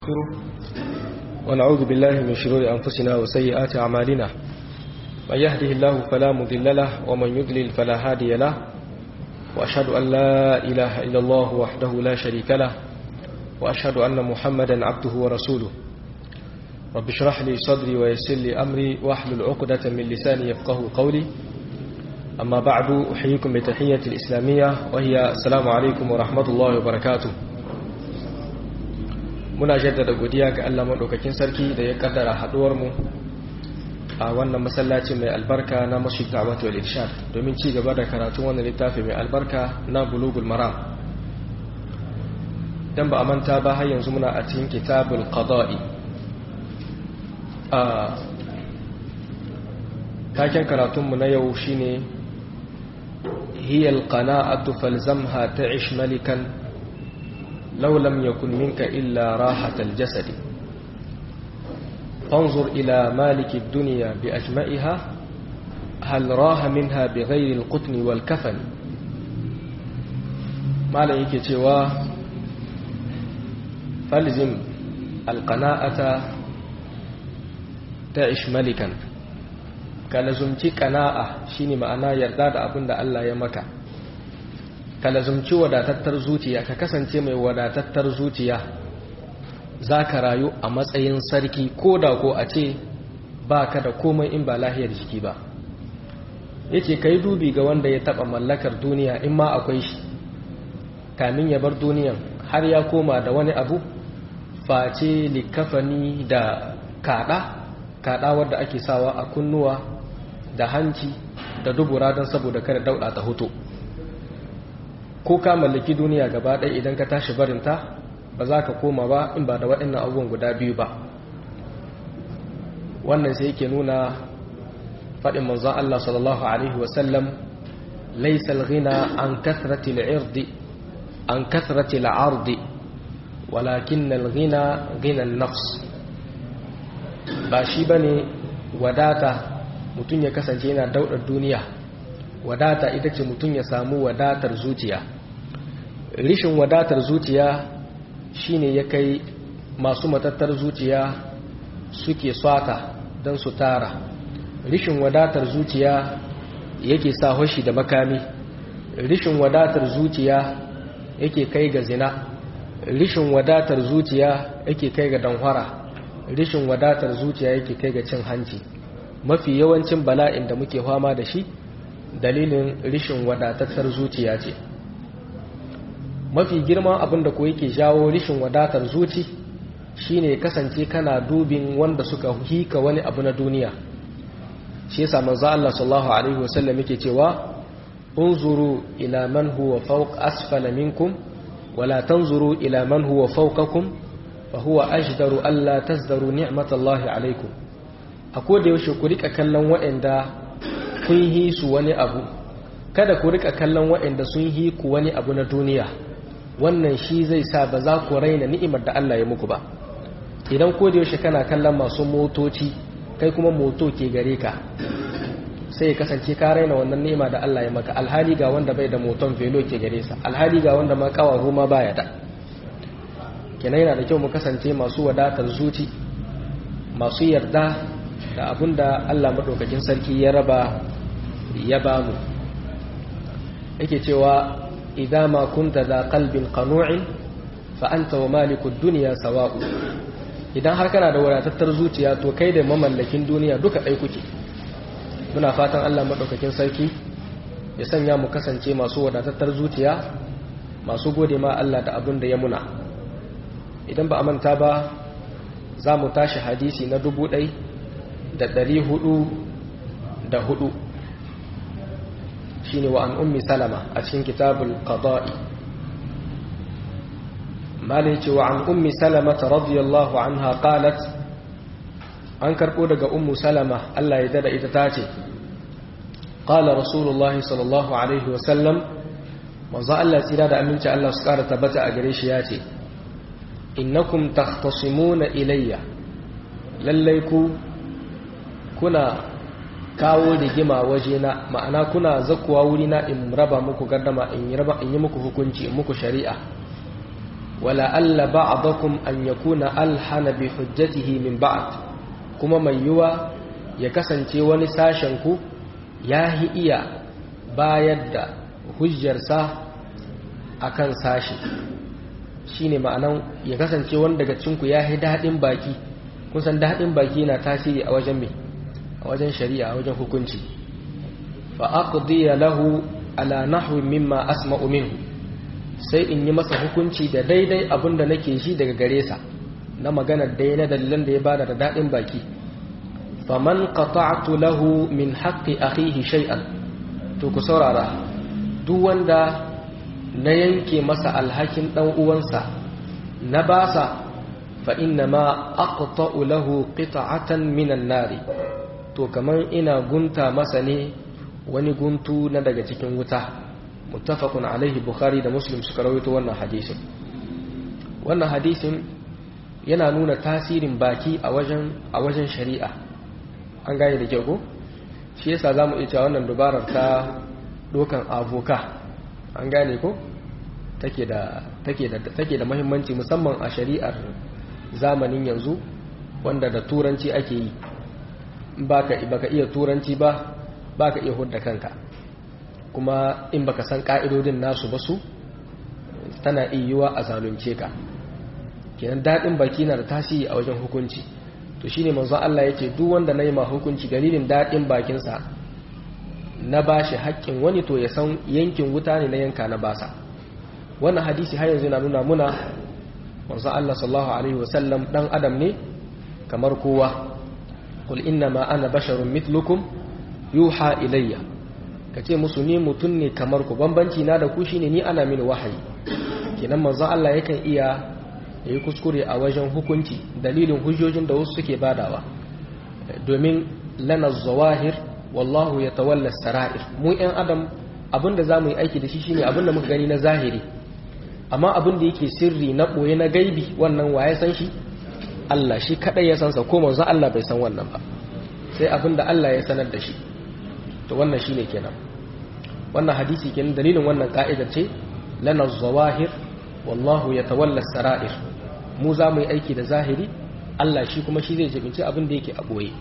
ونعوذ بالله من شرور أنفسنا وسيئات أعمالنا من يهده الله فلا مضل له ومن يضلل فلا هادي له وأشهد أن لا إله إلا الله وحده لا شريك له وأشهد أن محمدا عبده ورسوله رب اشرح لي صدري ويسر لي أمري واحلل عقدة من لساني يفقه قولي أما بعد أحييكم بتحية الإسلامية وهي السلام عليكم ورحمة الله وبركاته muna jaddada godiya ga Allah maɗaukakin sarki da ya kaddara haɗuwarmu a wannan masallaci mai albarka na masjid da'wat wal irshad domin ci gaba da karatun wannan littafi mai albarka na bulugul maram dan ba a manta ba har yanzu muna a cikin kitabul qada'i a taken karatunmu na yau shine hiya alqana'atu falzamha ta'ish malikan لو لم يكن منك إلا راحة الجسد فانظر إلى مالك الدنيا بأجمعها هل راه منها بغير القطن والكفن ما لك توا فالزم القناعة تعيش ملكا كالزمتي قناعة شيني معنا يرداد أبن الله يمكا ka lazumci wadatattar zuciya ka kasance mai wadatattar zuciya za ka rayu a matsayin sarki ko da ko a ce ba ka da komai in ba lahiyar jiki ba yake ka yi dubi ga wanda ya taɓa mallakar duniya in ma akwai shi kamin ya bar duniyan har ya koma da wani abu face likafani da kaɗa kaɗa wadda ake sawa a kunnuwa da hanci da dubura don saboda kada dauɗa ta hoto ko ka mallaki duniya gaba ɗaya idan ka tashi barinta ba za ka koma ba in ba da waɗannan abubuwan guda biyu ba wannan sai yake nuna faɗin manzon Allah sallallahu alaihi wasallam laysal ghina an kathrati al-irdi an kathrati al-ardi walakin al-ghina ghina an-nafs ba shi bane wadata mutum ya kasance yana daudar duniya wadata ita ce mutum ya samu wadatar zuciya rishin wadatar zuciya shine ya kai masu matattar zuciya suke swata don su tara rishin wadatar zuciya yake sa hoshi da makami rishin wadatar zuciya yake kai ga zina rishin wadatar zuciya yake kai ga danhwara rishin wadatar zuciya yake kai ga cin hanci mafi yawancin bala'in da muke fama da shi dalilin rishin wadatattar zuciya ce mafi girman abin da ko yake jawo rishin wadatar zuci shine kasance kana dubin wanda suka hika wani abu na duniya shi yasa manzo Allah sallallahu alaihi wasallam yake cewa unzuru ila man huwa fawq asfala minkum wala tanzuru ila man huwa fawqakum fa huwa ajdaru alla tazdaru ni'matallahi alaikum akoda yaushe ku rika kallon waɗanda kun yi su wani abu kada ku rika kallon waɗanda sun yi ku wani abu na duniya wannan shi zai sa ba za ku raina ni'imar da Allah ya muku ba idan ko da yaushe kana kallon masu motoci kai kuma moto ke gare ka sai ya kasance ka raina wannan ni'ima da Allah ya maka alhali ga wanda bai da moton velo ke gare sa alhali ga wanda ma kawahu ma baya da kenan yana da kyau mu kasance masu wadatar zuci masu yarda da abin da Allah maɗaukakin sarki ya raba ya ba mu yake cewa idan ma kunta da kalbin qanu'in fa anta wa malikud dunya sawa'u idan har kana da wadatattar zuciya to kai da mamallakin duniya duka ɗai kuke muna fatan Allah maɗaukakin sarki ya sanya mu kasance masu wadatattar zuciya masu gode ma Allah da abin da ya muna idan ba a manta ba za mu tashi hadisi na dubu ɗai da ɗari hudu da hudu shi ne wa an ummi salama a cikin kitabul qada'i malai ce wa an ummi salama ta radiyallahu anha qalat an karɓo daga ummu salama Allah ya dada ita ta ce qala rasulullahi sallallahu alaihi wasallam manzo Allah tsira da aminci Allah su ƙara tabbata a gare shi ya ce innakum takhtasimuna ilayya lallai ku kuna kawo rigima wajena ma'ana kuna zakuwa wurina in raba muku gardama in yi muku hukunci in muku shari'a wala alla ba'dakum an yakuna alhana bi hujjatihi min ba'd kuma mai yiwa ya kasance wani sashen ku yahi iya bayar da hujjarsa akan sashi shine ma'anan ya kasance wani daga cinku yahi daɗin baki kun san daɗin baki na tasiri a wajen mai a wajen shari'a a wajen hukunci fa aqdiya lahu ala nahwi mimma asma'u minhu sai in yi masa hukunci da daidai abin da nake shi daga gare sa na magana dai na dalilan da ya bada da daɗin baki faman qata'tu lahu min haqqi akhihi shay'an to ku saurara duk wanda na yanke masa alhakin dan uwansa na basa fa inna ma aqta'u lahu qita'atan minan nari to kaman ina gunta masa ne wani guntu na daga cikin wuta muttafaqun alaihi bukhari da muslim suka rawaito wannan hadisin wannan hadisin yana nuna tasirin baki a wajen a wajen shari'a an gane da kyau ko shi yasa zamu iya cewa wannan dubarar ta dokan avoka an gane ko take da take da take da muhimmanci musamman a shari'ar zamanin yanzu wanda da turanci ake yi baka baka iya turanci ba baka iya hudda kanka kuma in baka san ka'idodin nasu ba su tana iya a zalunce ka kenan daɗin baki na da tasiri a wajen hukunci to shine manzo Allah yace duk wanda nayi ma hukunci dalilin daɗin bakinsa na bashi haƙƙin wani to ya san yankin wuta ne na yanka na basa wannan hadisi har yanzu yana nuna muna manzo Allah sallallahu alaihi wasallam dan adam ne kamar kowa qul inna ma ana basharun mithlukum yuha ilayya kace musu ni mutun ne kamar ku bambanci na da ku shine ni ana mini wahayi kenan manzo Allah yakan iya yayi kuskure a wajen hukunci dalilin hujjojin da wasu suke badawa domin lana zawahir wallahu yatawalla sarair mu ɗan adam abinda zamu yi aiki da shi shine abinda muka gani na zahiri amma abin da yake sirri na ɓoye na gaibi wannan waye san shi Allah shi kaɗai ya sansa ko manzo Allah bai san wannan ba sai abin da Allah ya sanar da shi to wannan shi ne kenan wannan hadisi kenan dalilin wannan ka'idar ce lana zawahir wallahu ya tawalla sara'ir mu za mu yi aiki da zahiri Allah shi kuma shi zai jibinci abin da yake a ɓoye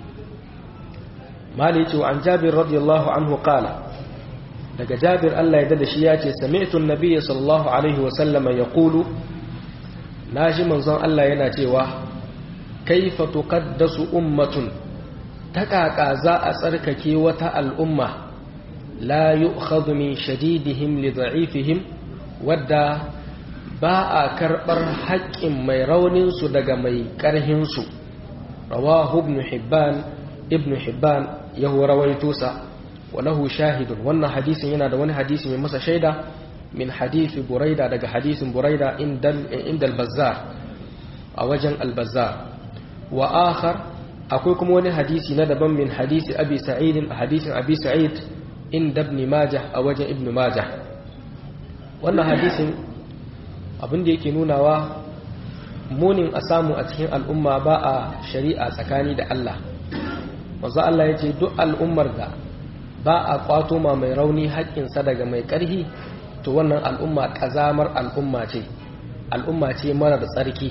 mali ce wa an jabir radiyallahu anhu qala daga jabir Allah ya da shi ya ce sami'tu an-nabiyyi sallallahu alaihi wa sallama yaqulu naji manzon Allah yana cewa kaifa tuqaddasu ummatun takaka za a tsarkake wata al'umma la yu'khadhu min shadidihim li da'ifihim wadda ba a karbar haƙƙin mai raunin su daga mai ƙarhin su rawahu ibn hibban ibn hibban yahu rawaito sa وله شاهد wannan hadisin yana da wani hadisi mai masa shaida min hadisi buraida daga hadisin buraida inda al-bazzar a wajen al-bazzar wa akhar akwai kuma wani hadisi na daban min hadisi abi sa'id a hadisin abi sa'id inda ibn majah a wajen ibn majah wannan hadisin abin da yake nunawa munin a samu a cikin al'umma ba a shari'a tsakani da Allah manzo Allah yace duk al'ummar da ba a kwato ma mai rauni haƙƙinsa daga mai ƙarhi to wannan al'umma ƙazamar al'umma ce al'umma ce marar tsarki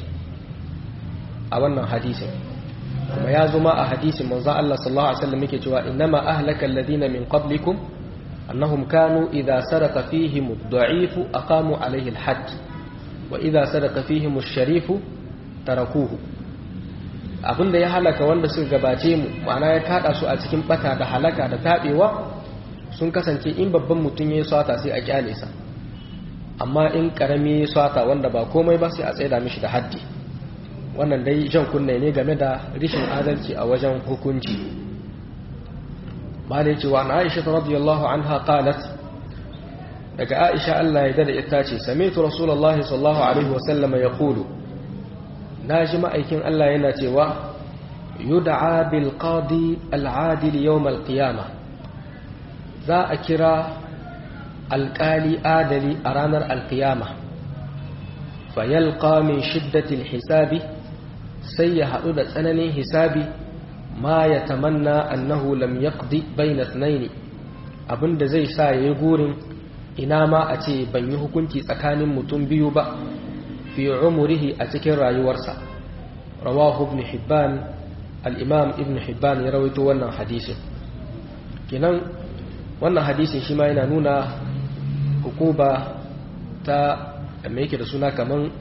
a wannan hadisin kuma ya zuma a hadisin manzo Allah sallallahu alaihi wasallam yake cewa innama ahlaka alladhina min qablikum annahum kanu idha saraka fihim ad-da'if aqamu alayhi al-hadd wa idha saraka fihim ash-sharif tarakuhu abinda ya halaka wanda suka gabace mu ma'ana ya kada su a cikin bata da halaka da tabewa sun kasance in babban mutum ya swata sai a kyale sa amma in karami ya swata wanda ba komai ba sai a tsaida mishi da haddi wannan dai jan kunne ne game da rishin adalci a wajen hukunci malai cewa na aisha radiyallahu anha qalat daga aisha Allah ya dada ita ce sami'tu rasulullahi sallallahu alaihi wasallam yaqulu na ji ma'aikin Allah yana cewa yud'a bil qadi al adil yawm al qiyamah za a kira alƙali adali a ranar alƙiyama fayalqa min shiddatil hisabi sai ya haɗu da tsananin hisabi ma ya tamanna annahu lam yaqdi bayna ithnaini abinda zai sa yayi gurin ina ma a ce ban yi hukunci tsakanin mutum biyu ba fi umurihi a cikin rayuwarsa rawahu ibn hibban al-imam ibn hibban ya rawaito wannan hadisin kenan wannan hadisin shi ma yana nuna hukuba ta me yake da suna kaman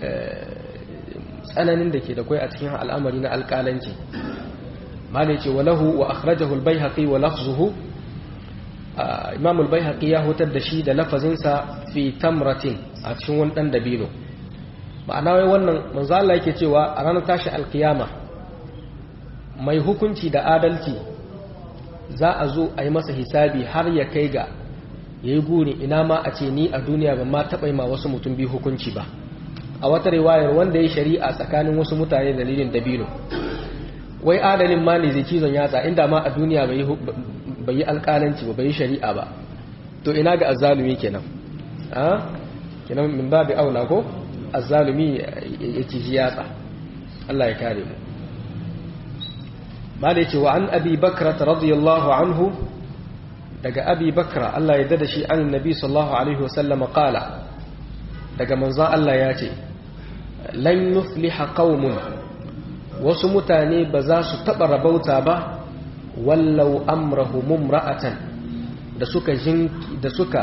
tsananin da ke da kwai a cikin al'amari na alƙalanci mala ce walahu wa akhrajahu al-baihaqi wa lafzuhu imam al-baihaqi ya hutar da shi da lafazinsa fi tamratin a cikin wani dan dabino ma'ana wai wannan manzo Allah yake cewa a ranar tashi alkiyama mai hukunci da adalci za a zo a yi masa hisabi har ya kai ga ya yi guri ina ma a ce ni a duniya ban ma taɓa ma wasu mutum biyu hukunci ba a wata riwayar wanda ya shari'a tsakanin wasu mutane dalilin dabino wai adalin ma ne zai cizon yatsa inda ma a duniya bai yi alƙalanci ba bai yi shari'a ba to ina ga azzalumi kenan a kenan min babu aula ko azzalumi ya ciji yatsa Allah ya kare mu ba da ce wa an abi bakra radiyallahu anhu daga abi bakra Allah ya dada shi an nabi sallallahu alaihi wasallama qala daga manzon Allah ya ce lan yufliha qaumun wasu mutane ba za su taba rabauta ba wallau amrahu mumra'atan da suka da suka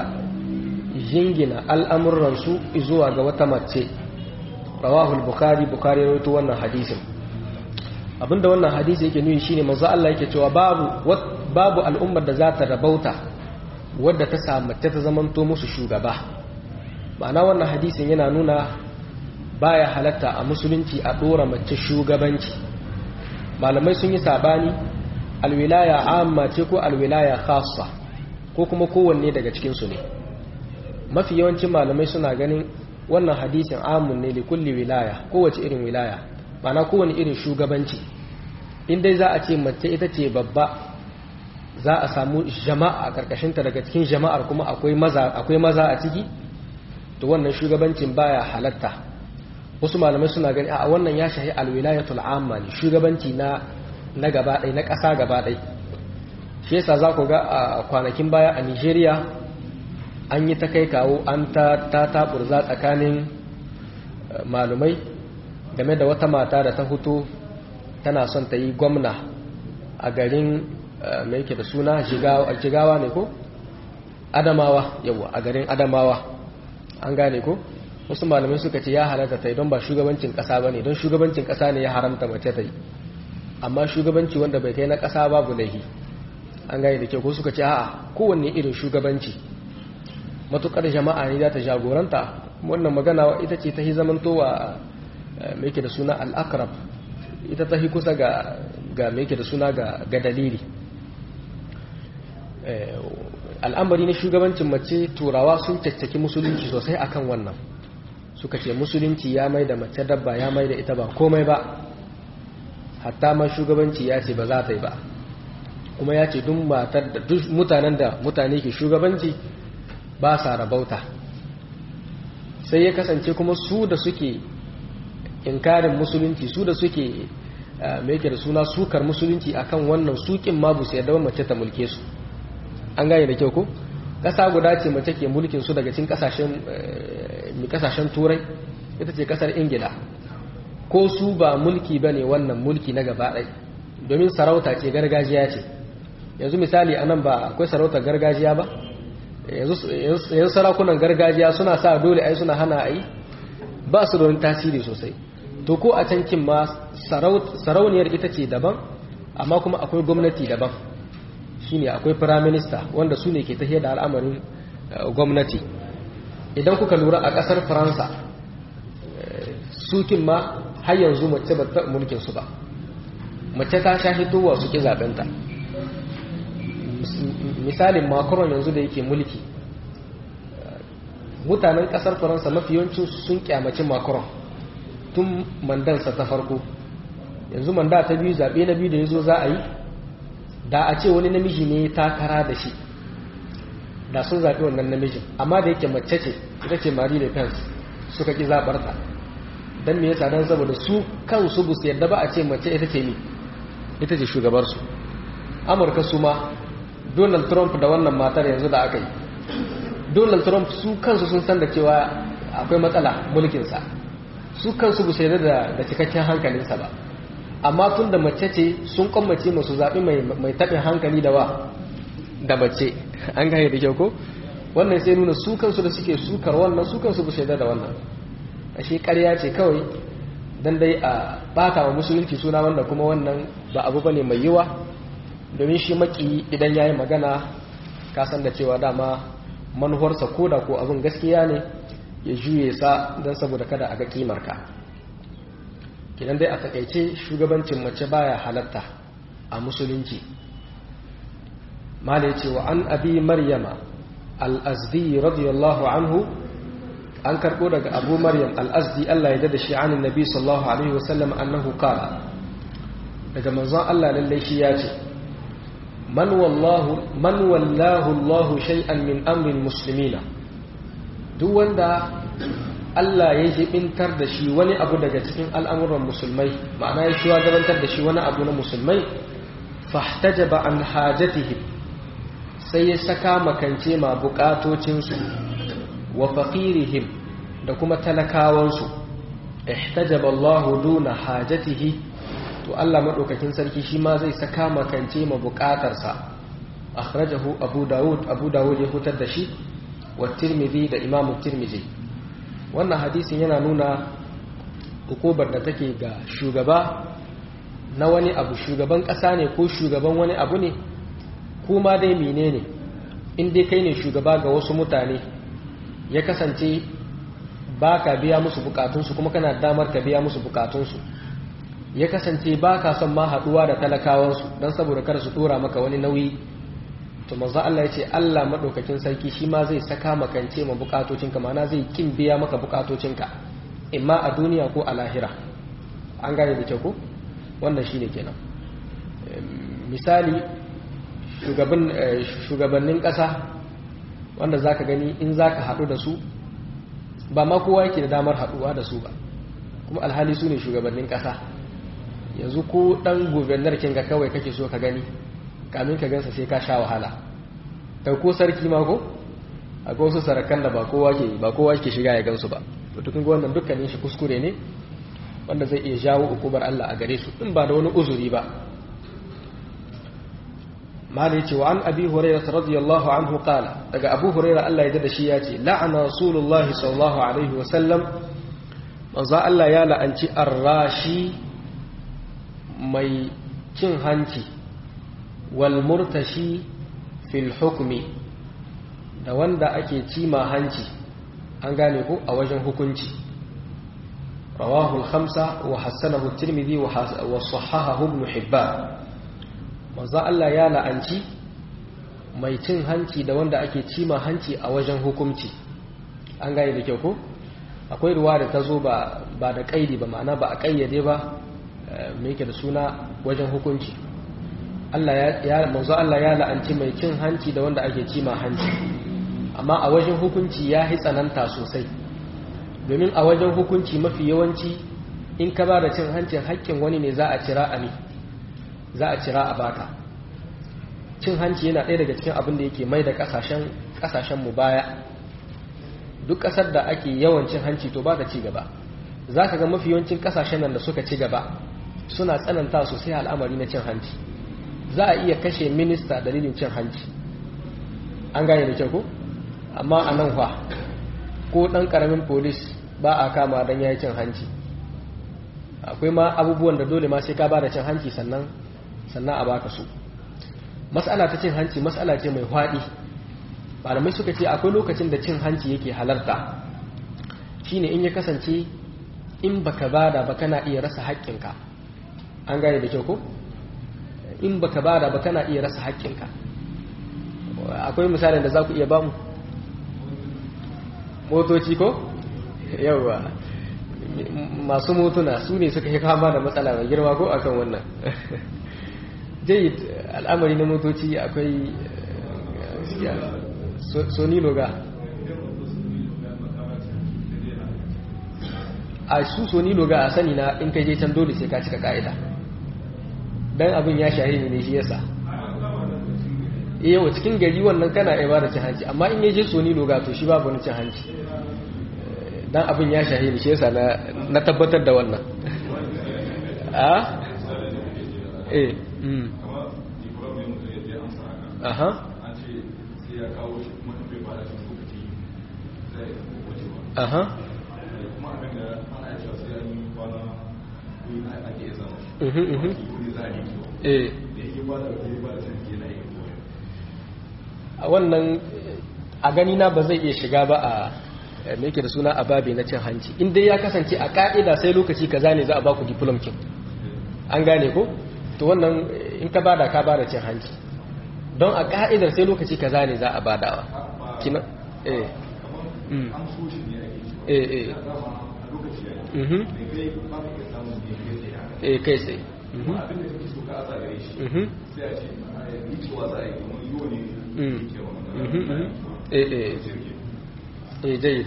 jingina al'amuransu zuwa ga wata mace rawahul bukhari bukhari rawaito wannan hadisin abinda wannan hadisi yake nuni shine manzo Allah yake cewa babu babu al'ummar da za ta rabauta wadda ta samu ta zamanto musu shugaba ma'ana wannan hadisin yana nuna baya halatta a musulunci a dora mace shugabanci malamai sun yi sabani alwilaya amma ce ko alwilaya khassa ko kuma kowanne daga cikin su ne mafi yawancin malamai suna ganin wannan hadisin amun ne likulli wilaya kowace irin wilaya mana kowane irin shugabanci in dai za a ce mace ita ce babba za a samu jama'a a karkashinta daga cikin jama'ar kuma akwai maza akwai maza a ciki to wannan shugabancin baya halatta wasu malamai suna gani a wannan ya shahi alwilayatul amma ne shugabanci na na gaba ɗaya na ƙasa gaba ɗaya shi yasa za ku ga a kwanakin baya a Nigeria an yi ta kai kawo an ta ta taburza tsakanin malumai game da wata mata da ta hutu tana son ta yi gwamna a garin mai yake da suna jigawa ne ko adamawa yawa a garin adamawa an gane ko wasu malamai suka ce ya halatta ta yi don ba shugabancin kasa ba ne don shugabancin kasa ne ya haramta mace ta yi amma shugabanci wanda bai kai na kasa babu laihi an gane da kyau ko suka ce a'a kowanne irin shugabanci matukar jama'a ne za ta jagoranta wannan magana ita ce ta yi zamantowa mai ke da suna al'akrab ita ta yi kusa ga mai ke da suna ga dalili al'amari na shugabancin mace turawa sun caccaki musulunci sosai akan wannan suka ce musulunci ya mai da mace dabba ya mai da ita ba komai ba hatta ma shugabanci ya ce ba za ta yi ba kuma ya ce duk matar da duk mutanen da mutane ke shugabanci ba sa rabauta sai ya kasance kuma su da suke inkarin musulunci su da suke mai da suna sukar musulunci akan wannan sukin ma busu yadda mace ta mulke su an gane da kyau ko ƙasa guda ce mace ke mulkin su daga cikin kasashen turai ita ce ƙasar ingila ko su ba mulki ba ne wannan mulki na gaba ɗai domin sarauta ce gargajiya ce yanzu misali anan ba akwai sarautar gargajiya ba yanzu sarakunan gargajiya suna sa dole ai suna hana ai ba su da wani tasiri sosai to ko a can kin ma sarauniyar ita ce daban amma kuma akwai gwamnati daban shine akwai firaminista wanda su ne ke tafiyar da al'amarin gwamnati idan kuka lura a ƙasar faransa sukin ma har yanzu mace ba ta mulkin su ba mace ta sha hitowa su ki zaɓenta misalin macron yanzu da yake mulki mutanen kasar faransa mafi yawancin sun kyamaci macron tun mandansa ta farko yanzu manda ta biyu zaɓe na biyu da ya zo za a yi da a ce wani namiji ne takara da shi da sun zaɓi wannan namijin amma da yake mace ce ita ce marie le pen suka ƙi zaɓarta don me yasa don saboda su kansu bu su yadda ba a ce mace ita ce ni ita ce shugabarsu amurka su ma donald trump da wannan matar yanzu da aka yi donald trump su kansu sun san da cewa akwai matsala mulkinsa su kansu bu sai da da cikakken hankalinsa ba amma tun da mace ce sun kwammace masu zaɓi mai taɓin hankali da wa da mace an gane da kyau ko wannan sai nuna su kansu da suke sukar wannan su kansu bu sai da wannan ashe ƙarya ce kawai dan dai a bata wa musulunci suna wanda kuma wannan ba abu bane mai yiwa domin shi maki idan yayi magana ka san da cewa dama manuwarsa koda ko abin gaskiya ne ya juye sa don saboda kada a ga kimarka kidan dai a takaice shugabancin mace baya halatta a musulunci mala ce wa an abi maryama al-azdi radiyallahu anhu an karbo daga abu maryam al-azdi Allah ya dada shi anin nabi sallallahu alaihi wasallam annahu qala daga manzon Allah lalle shi ya ce man wallahu man wallahu Allah shay'an min amri muslimina duk wanda Allah ya jibintar da shi wani abu daga cikin al'amuran musulmai ma'ana ya shugabantar da shi wani abu na musulmai fahtajaba an hajatihim sai ya saka makance ma bukatocinsu wa faqirihim da kuma talakawansu ihtajaba Allahu duna hajatihi to Allah madaukakin sarki shi ma zai saka makance ma bukatarsa akhrajahu Abu Dawud Abu Dawud ya hutar da shi wa Tirmidhi da Imam Tirmidhi wannan hadisin yana nuna hukubar da take ga shugaba na wani abu shugaban kasa ne ko shugaban wani abu ne kuma dai menene in dai kai ne shugaba ga wasu mutane ya kasance ba ka biya musu bukatunsu kuma kana damar ka biya musu bukatunsu ya kasance ba ka son ma haɗuwa da talakawansu don saboda kada su tura maka wani nauyi to manzo Allah ya ce Allah maɗaukakin sarki shi ma zai saka makance ma bukatocinka mana zai kin biya maka bukatocinka imma a duniya ko a lahira an gane da kyau ko wannan shine kenan misali shugabannin ƙasa wanda zaka gani in zaka haɗu da su ba ma kowa yake da damar haɗuwa da su ba kuma alhali su ne shugabannin ƙasa yanzu ko ɗan gubernar kinga kawai kake so ka gani kamin ka gansa sai ka sha wahala kai ko sarki ma ko akwai wasu sarakan da ba kowa ke ba kowa ke shiga ya gansu ba to tukun ga wannan dukkanin shi kuskure ne wanda zai iya jawo ukubar Allah a gare su in ba da wani uzuri ba mali ce wa an abi hurairah radiyallahu anhu qala daga abu hurairah Allah ya da shi ya ce la'ana rasulullahi sallallahu alaihi wa sallam manzo Allah ya la'anci arrashi mai cin hanci wal murtashi fil hukmi da wanda ake cima hanci an gane ko a wajen hukunci rawahu al-khamsa wa hassanahu at-tirmidhi wa sahahahu ibn hibban manzo Allah ya la'anci mai cin hanci da wanda ake cima hanci a wajen hukunci an gane da kyau ko akwai ruwa da ta zo ba ba da kaidi ba ma'ana ba a kayyade ba me yake da suna wajen hukunci Allah ya manzo Allah ya la'anci mai cin hanci da wanda ake cima hanci amma a wajen hukunci ya yi tsananta sosai domin a wajen hukunci mafi yawanci in ka ba da cin hancin haƙƙin wani ne za a cira a ne za a cira a baka cin hanci yana ɗaya daga cikin abin da yake mai da ƙasashen mu baya duk ƙasar da ake yawan cin hanci to ba da ci gaba za ka ga mafi yawancin ƙasashen nan da suka ci gaba suna tsananta sosai al'amari na cin hanci za a iya kashe minista dalilin cin hanci an gane da kyau ko amma a nan fa ko ɗan ƙaramin polis ba a kama don ya yi cin hanci akwai ma abubuwan da dole ma sai ka ba da cin hanci sannan sannan a baka su matsala ta cin hanci matsala ce mai faɗi malamai suka ce akwai lokacin da cin hanci yake halarta shine in ya kasance in baka bada ba kana iya rasa haƙƙinka an gane da kyau ko in baka bada ba kana iya rasa haƙƙinka akwai misalin da za ku iya bamu motoci ko yawa masu motuna su ne suka yi kama da matsala mai girma ko akan wannan jayid al'amari na motoci akwai soni loga a su soni loga a sani na in kai je can dole sai ka cika ka'ida don abin ya shahi ne shi yasa yawa cikin gari wannan kana iya ba da cin hanci amma in yaje soni loga to shi babu wani cin hanci dan abin ya shahi ni shi yasa na na tabbatar da wannan a eh mm aha aha mhm mhm eh a wannan a gani na ba zai iya shiga ba a me yake da suna a babi na cin hanci in dai ya kasance a ka'ida sai lokaci kaza ne za a baku diplom kin an gane ko to wannan in ka bada ka bada cin hanci don a ka'idar sai lokaci kaza ne za a badawa kina eh mm eh eh mhm eh kai sai mhm mhm mhm eh eh eh dai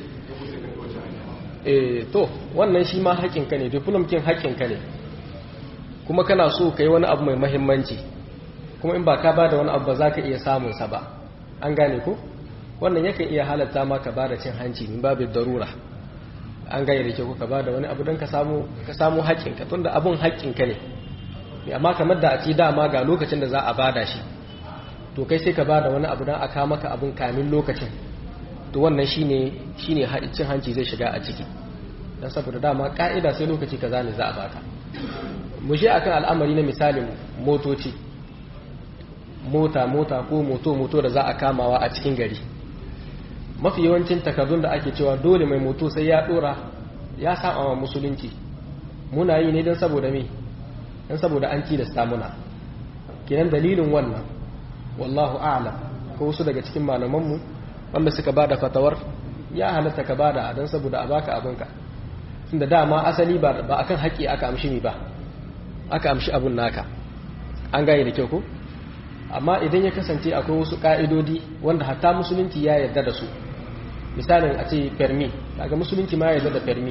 eh to wannan shi ma haƙinka ne diplom kin haƙinka ne kuma kana so ka yi wani abu mai mahimmanci kuma in ba ka ba da wani abu ba za ka iya samunsa ba an gane ko wannan yakan iya halatta ma ka ba da cin hanci min babu darura an gane da ke ko ka ba da wani abu don ka samu haƙinka tun da abun haƙinka ne amma kamar da a ce dama ga lokacin da za a bada shi to kai sai ka ba da wani abu don a kama maka abun kamin lokacin to wannan shine shine cin hanci zai shiga a ciki don saboda dama ka'ida sai lokaci kaza ne za a baka mu je akan al'amari na misalin motoci mota mota ko moto moto da za a kamawa a cikin gari mafi yawancin takardun da ake cewa dole mai moto sai ya dora ya saba wa musulunci muna yi ne don saboda me don saboda an tilasta muna kenan dalilin wannan wallahu a'lam ko wasu daga cikin malamanmu wanda suka bada fatawar ya halatta ka bada don saboda a baka abinka tunda dama asali ba akan haƙi aka amshi mi ba aka amshi abun naka an gane da kyau ko amma idan ya kasance akwai wasu ƙa'idodi wanda hatta musulunci ya yarda da su misalin a ce permi daga musulunci ma ya yarda da permi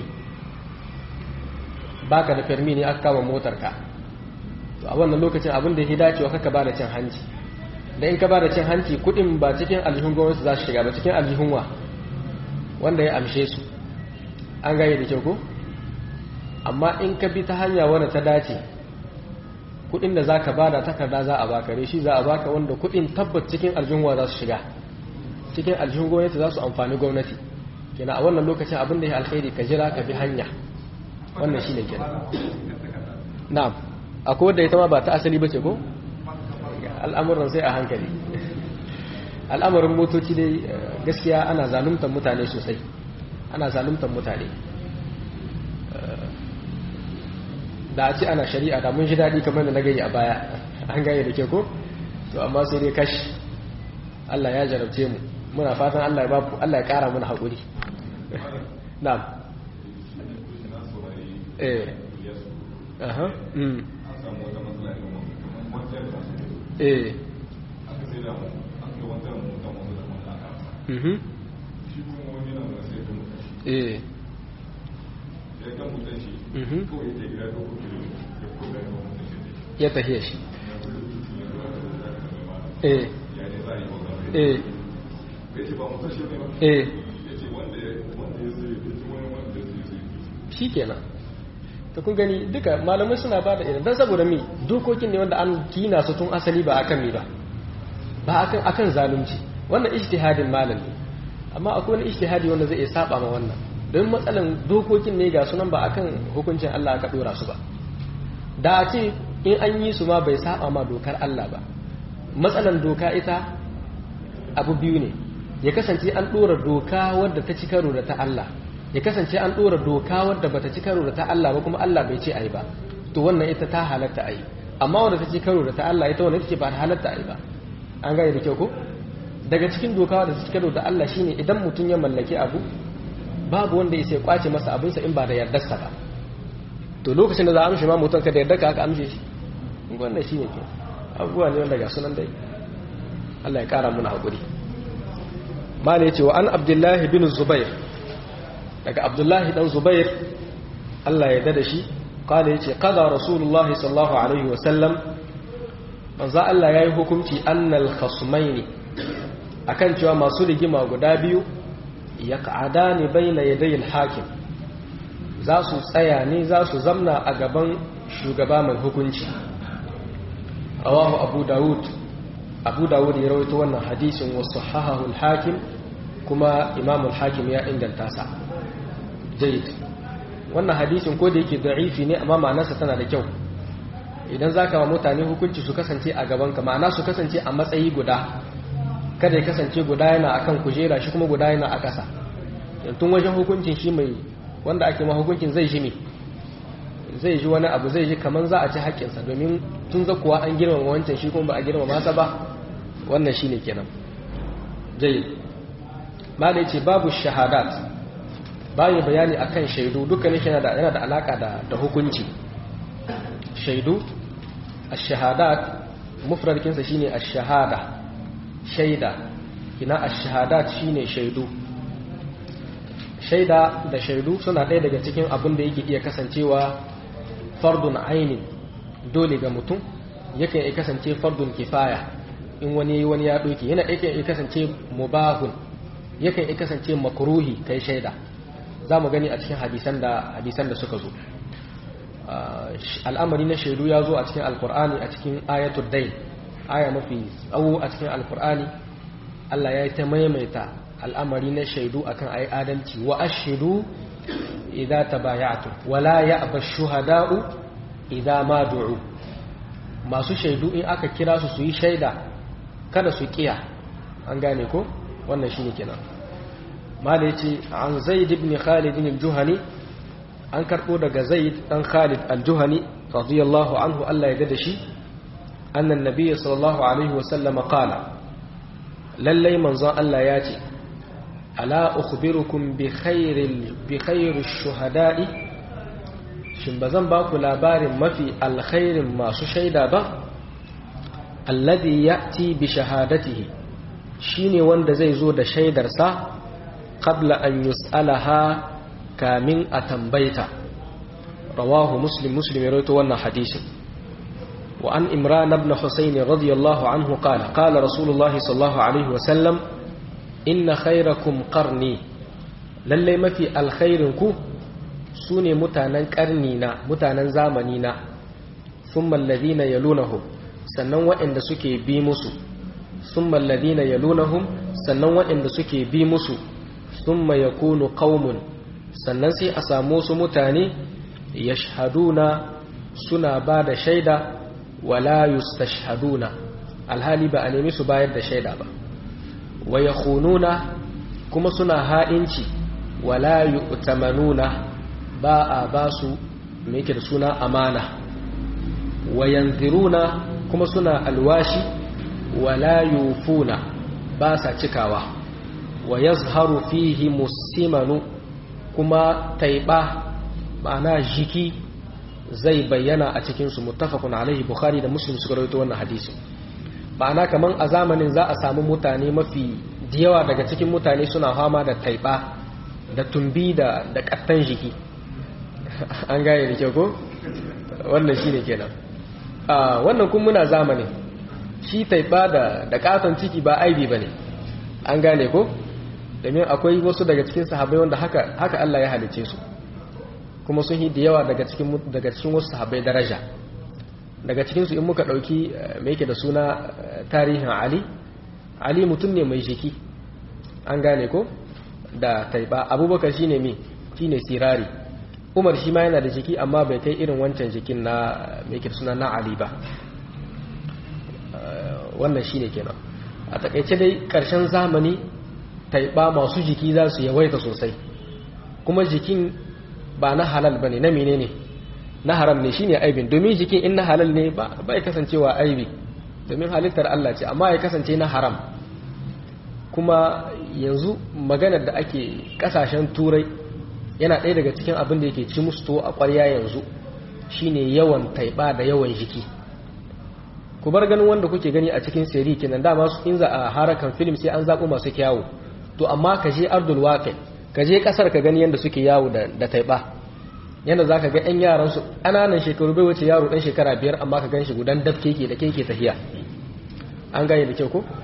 baka da permi ne aka kama motarka to a wannan lokacin abin da ya dacewa kaka ba da cin hanci da in ka ba da cin hanci kudin ba cikin aljihun gwamnati za su shiga ba cikin aljihun wa wanda ya amshe su an gane da kyau ko amma in ka bi ta hanya wanda ta dace kudin da zaka bada takarda za a baka reshi za a baka wanda kudin tabbat cikin aljihun za su shiga cikin aljihun gwamnati za su amfani gwamnati kenan a wannan lokacin abin da ya alkhairi ka jira ka bi hanya wannan shine kenan na'am akwai wanda ita ma ba ta asali bace ko al'amuran sai a hankali al'amarin motoci dai gaskiya ana zaluntar mutane sosai ana zaluntar mutane da a ce ana shari'a da mun ji daɗi kamar da na gani a baya an gane da ke ko to amma sai dai kashi Allah ya jarabce mu muna fatan Allah ya babu Allah ya ƙara mana haƙuri na'am eh aha mm eh mhm eh ya tafiye shi eh eh eh shi kenan ta kun gani duka malamai suna ba da irin don saboda mi dokokin ne wanda an kina su tun asali ba akan mi ba ba akan akan zalunci wannan ijtihadin malam ne amma akwai wani ijtihadi wanda zai iya saba ma wannan don matsalan dokokin ne ga sunan ba akan hukuncin Allah aka dora su ba da a ce in an yi su ma bai saba ma dokar Allah ba matsalan doka ita abu biyu ne ya kasance an dora doka wadda ta ci karo da ta Allah ya kasance an dora doka wadda bata ci karo da ta Allah ba kuma Allah bai ce ayi ba to wannan ita ta halatta ayi amma wadda ta ci karo da ta Allah ita wannan ita ce ba ta halatta ayi ba an gane da kyau ko daga cikin doka wadda ta ci karo da Allah shine idan mutum ya mallaki abu babu wanda ya sai kwace masa abinsa in ba da yardarsa ba to lokacin da za a amshi ma mutum ka da yarda ka aka amshe shi wannan shi ne ke abubuwa ne wanda ga sunan dai Allah ya kara muna haƙuri ma ne cewa an abdullahi bin zubair daga abdullahi dan zubair Allah ya dada shi kala ya ce kada rasulullahi sallallahu alaihi wasallam manzo Allah ya yi hukunci annal khasmaini akan cewa masu rigima guda biyu yaq'adani bayna yaday al-hakim za su tsaya ne za su zamna a gaban shugaba mai hukunci rawahu abu dawud abu dawud ya rawaito wannan hadisin wa sahahahu al-hakim kuma imam al-hakim ya inganta sa jayyid wannan hadisin ko da yake da'ifi ne amma ma'anarsa tana da kyau idan zaka wa mutane hukunci su kasance a gaban ka ma'ana su kasance a matsayi guda kada ya kasance guda yana akan kujera shi kuma guda yana a ƙasa tun wajen hukuncin shi mai wanda ake ma hukuncin zai ji me zai ji wani abu zai ji kamar za a ci haƙƙinsa domin tun zakuwa an girmama wancan shi kuma ba a girmama masa ba wannan shi ne kenan jayi ma da ce babu shahadat bayan bayani akan shaidu dukkanin shi yana da alaƙa da hukunci shaidu a shahadat mufrarkinsa shi ne a shahada shaida ina a shahadat shi ne shaidu shaida da shaidu suna ɗaya daga cikin abin da yake iya kasancewa fardun aini dole ga mutum yakan iya kasance fardun kifaya in wani wani ya ɗauki yana yakan iya kasance mubahun yakan iya kasance makruhi kai shaida za mu gani a cikin hadisan da hadisan da suka zo al'amari na shaidu ya zo a cikin alkur'ani a cikin ayatul dain aya mafi tsawo a cikin alkur'ani Allah ya yi ta maimaita al'amari na shaidu akan ayi adalci wa ashidu idza tabaya'tu wala ya'ba shuhada'u idza ma du'u masu shaidu in aka kira su su yi shaida kada su kiya an gane ko wannan shine kenan mala yace an zaid ibn khalid al-juhani an karbo daga zaid dan khalid al-juhani radiyallahu anhu Allah ya da shi annan nabiyyi sallallahu alaihi wa sallam qala lallai manzon Allah ya ce ala ukhbirukum bi khairil bi khairish shuhada'i shin bazan ba ku labarin mafi alkhairin masu shaida ba alladhi ya'ti bi shahadatihi shine wanda zai zo da shaidarsa qabla an yus'alaha kamin a tambaita rawahu muslim muslim ya rawaito wannan hadisin wa an imran ibn husayn radiyallahu anhu qala qala rasulullah sallallahu alaihi wa sallam inna khayrakum qarni lalle mafi alkhairin ku sune mutanen karni na mutanen zamani na thumma alladhina yalunahum sannan waɗanda suke bi musu thumma alladhina yalunahum sannan waɗanda suke bi musu thumma yakunu qaumun sannan sai a samu su mutane yashhaduna suna ba da shaida wala yustashhaduna alhali ba a nemi su bayar da shaida ba wa yakhununa kuma suna ha'inci wala yu'tamanuna ba a ba su me yake da suna amana wa yanziruna kuma suna alwashi wala yufuna ba sa cikawa wa yazharu fihi musimanu kuma taiba ma'ana jiki zai bayyana a cikinsu muttafaqun alaihi bukhari da muslim suka rawaito wannan hadisi ma'ana kaman a zamanin za a samu mutane mafi yawa daga cikin mutane suna fama da taiba da tumbi da da kattan jiki an gane da kyau ko wannan shine kenan a wannan kun muna zamanin shi taiba da da katon ciki ba aibi bane an gane ko domin akwai wasu daga cikin sahabbai wanda haka haka Allah ya halice su kuma sun yi da yawa daga cikin daga cikin wasu sahabbai daraja daga cikin su in muka dauki me yake da suna tarihin Ali Ali mutum ne mai jiki an gane ko da taiba Abubakar shine me shine sirari Umar shi ma yana da jiki amma bai kai irin wancan jikin na me yake da suna na Ali ba wannan shine kenan a takaice dai karshen zamani taiba masu jiki za su yawaita sosai kuma jikin ba na halal ba ne na mene ne na haram ne shine aibin domin jikin in na halal ne ba ya kasancewa aibi domin halittar Allah ce amma ya kasance na haram kuma yanzu maganar da ake kasashen turai yana ɗaya daga cikin abin da yake ci musu to a ƙwarya yanzu shine yawan taiba da yawan jiki ku bar ganin wanda kuke gani a cikin seri kenan dama su in za a harakan film sai an zaɓo masu kyawu to amma ka je ardul waqi ka je kasar ka gani yanda suke yawo da da taiba yanda zaka ga ɗan yaran su ƙananan shekaru bai wuce yaro ɗan shekara biyar amma ka ganshi gudan dab keke da keke tahiya an gane da kyau ko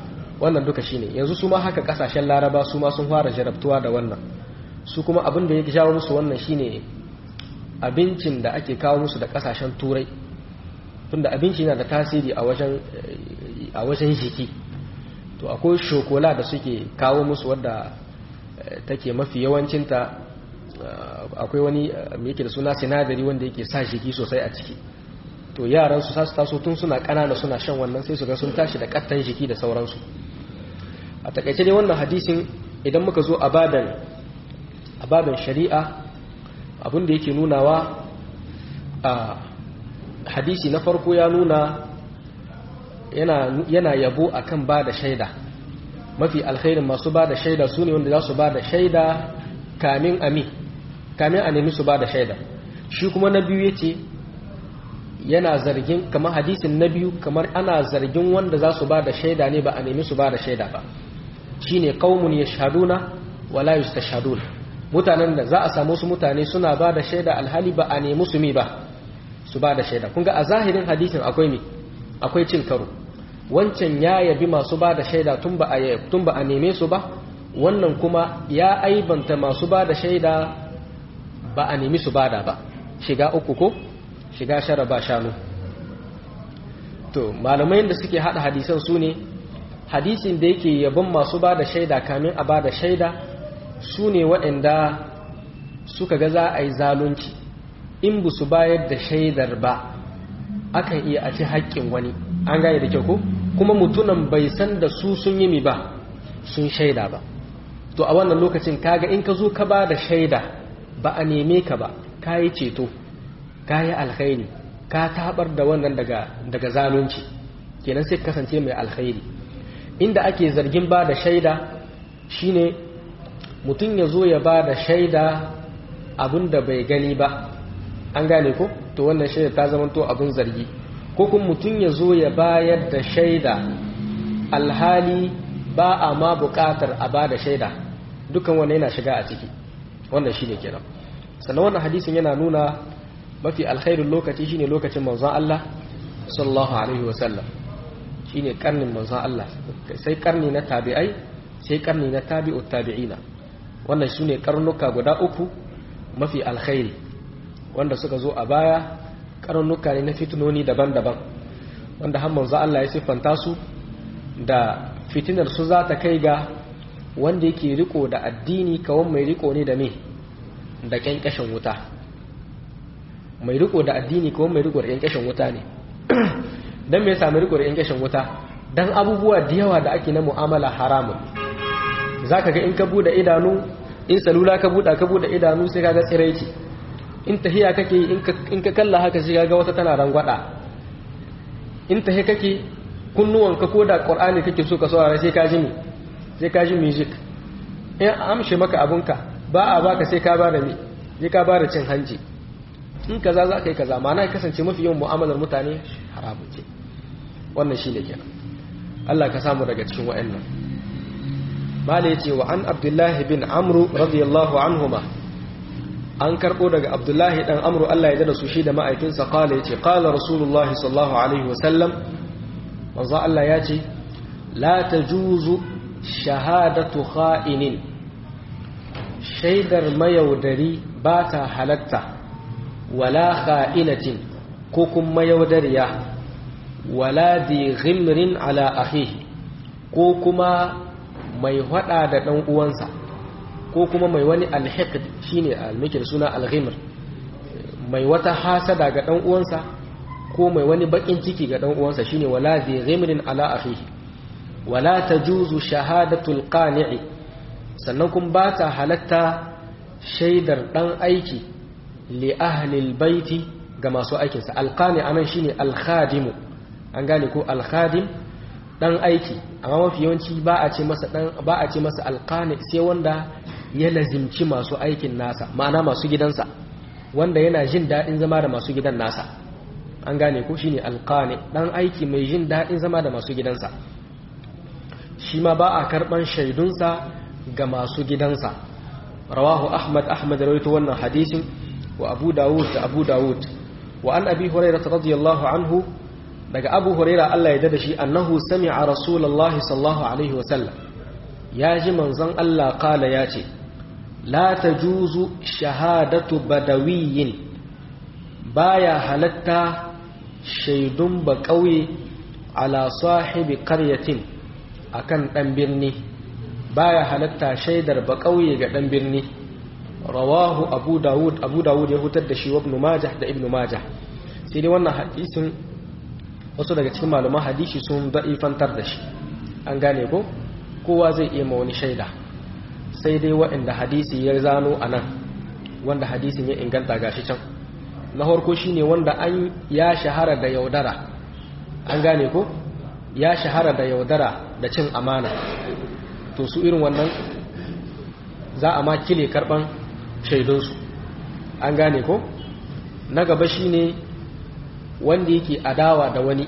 wannan duka shine yanzu su ma haka kasashen laraba su ma sun fara jarabtuwa da wannan su kuma abin da ya jawo musu wannan shine abincin da ake kawo musu da kasashen turai tunda abinci yana da tasiri a wajen a wajen jiki to akwai shokola da suke kawo musu wadda take mafi yawancinta akwai wani yake da suna sinadari wanda yake sa jiki sosai a ciki to yaran su su taso tun suna kanana suna shan wannan sai su ga sun tashi da kattan jiki da sauransu a takaice dai wannan hadisin idan muka zo a baban a baban shari'a abin da yake nunawa a hadisi na farko ya nuna yana, yana yabo akan ba da shaida mafi alkhairin masu ba da shaida su ne wanda za su ba da shaida kamin ami kamin a nemi su ba da shaida shi kuma na biyu ya ce yana zargin kamar hadisin na biyu kamar ana zargin wanda za su ba da shaida ne ba a nemi su ba da shaida ba shi ne ƙaumun ya shaduna wala yusta shaduna mutanen da za a samu su mutane suna ba da shaida alhali ba a nemi su mi ba su ba da shaida kunga a zahirin hadisin akwai mi akwai cin karo wancan ya yabi masu ba da shaida tun ba a tun ba a neme su ba wannan kuma ya aibanta masu ba da shaida ba a nemi su bada ba shiga uku ko shiga shara ba shanu to malamai da suke hada hadisan su ne hadisin da yake yabon masu ba da shaida kamin a ba da shaida su ne waɗanda suka ga za a yi zalunci in bu su bayar da shaidar ba akan iya a ci haƙƙin wani an gane da kyau ko kuma mutunan bai san da su sun yi mi ba sun shaida ba to a wannan lokacin kaga in ka zo ka ba da shaida ba a neme ka ba ka yi ceto ka yi alkhairi ka tabar da wannan daga, daga zalunci kenan sai kasance mai alkhairi inda ake zargin ba da shaida shine mutum ya zo ya ba da shaida abin da bai gani ba an gane ko to wannan shaida ta zama to abin zargi ko kuma mutum ya zo ya bayar da shaida alhali ba a ma bukatar a ba da shaida dukan wannan yana shiga a ciki wannan shine kenan sannan wannan hadisin yana nuna mafi alkhairin lokaci shine lokacin manzon Allah sallallahu alaihi wasallam shine karnin manzon Allah sai karni na tabi'ai sai karni na tabi'ut tabi'ina wannan shine karnuka guda uku mafi alkhairi wanda suka zo a baya karnuka ne na fitinoni daban-daban wanda har manzon Allah ya siffanta su da fitinar su za ta kai ga wanda yake riko da addini kawon mai riko ne da me da kyankashin wuta mai riko da addini kawon mai riko da kyankashin wuta ne don me sami riko da kyankashin wuta don abubuwa da yawa da ake na mu'amala haramun za ka ga in ka buɗe idanu in salula ka buɗa ka buɗe idanu sai ka ga tsiraici in tahiya kake in ka kalla haka sai ka ga wata tana rangwada in tahi kake kunnuwanka ko da ƙwar'ani kake so ka saurara sai ka ji mi sai ka ji music in amshe maka abunka ba a baka sai ka ba da mi sai ka ba da cin hanci in kaza za ka yi kaza ma na kasance mafi yawan mu'amalar mutane haramun ce wannan shi ne kenan Allah ka samu daga cikin wa'annan mala ya ce wa an abdullahi bin amru radiyallahu anhuma an karɓo daga abdullahi dan amru Allah ya dada su shi da ma'aikinsa kala ya ce kala rasulullahi sallallahu alaihi wasallam manzo Allah ya ce la tajuzu shahadatu kha'inin shaidar mayaudari ba ta halatta wala kha'inatin ko kuma mayaudariya wala di ghimrin ala akhihi ko kuma mai hada da dan uwansa ko kuma mai wani alhiqd shine almikir suna alghimr mai wata hasada ga dan uwansa ko mai wani bakin ciki ga dan uwansa shine wala di ghimrin ala akhihi wala tajuzu shahadatul qani'i sannan kun ba ta halatta shaidar dan aiki li ahlil baiti ga masu aikinsa alqani anan shine alkhadimu an gane ko alkhadim dan aiki amma mafi yawanci ba a ce masa dan ba a ce masa alqani sai wanda ya lazimci masu aikin nasa ma'ana masu gidansa wanda yana jin dadin zama da masu gidan nasa an gane ko shine alqani dan aiki mai jin dadin zama da masu gidansa shi ma ba a karban shaidunsa ga masu gidansa rawahu ahmad ahmad rawaito wannan hadisin wa abu dawud da abu dawud wa an abi hurairah radiyallahu anhu daga abu huraira Allah ya dada shi annahu sami'a rasulullahi sallallahu alaihi wasallam ya ji manzon Allah kala ya ce la tajuzu shahadatu badawiyin baya halatta shaidun ba ƙauye ala sahibi karyatin akan ɗan birni baya halatta shaidar ba ƙauye ga ɗan birni rawahu abu dawud abu dawud ya hutar da shi wa ibn majah da ibn majah sai dai wannan hadisin wasu daga cikin malaman hadisi sun da'ifantar da shi an gane ko kowa zai iya ma wani shaida sai dai waɗanda hadisi ya zano a nan wanda hadisin ya inganta gashi can na harko shine wanda an ya shahara da yaudara an gane ko ya shahara da yaudara da cin amana to su irin wannan za a ma kile karban shaidunsu an gane ko na gaba shine wanda yake adawa da wani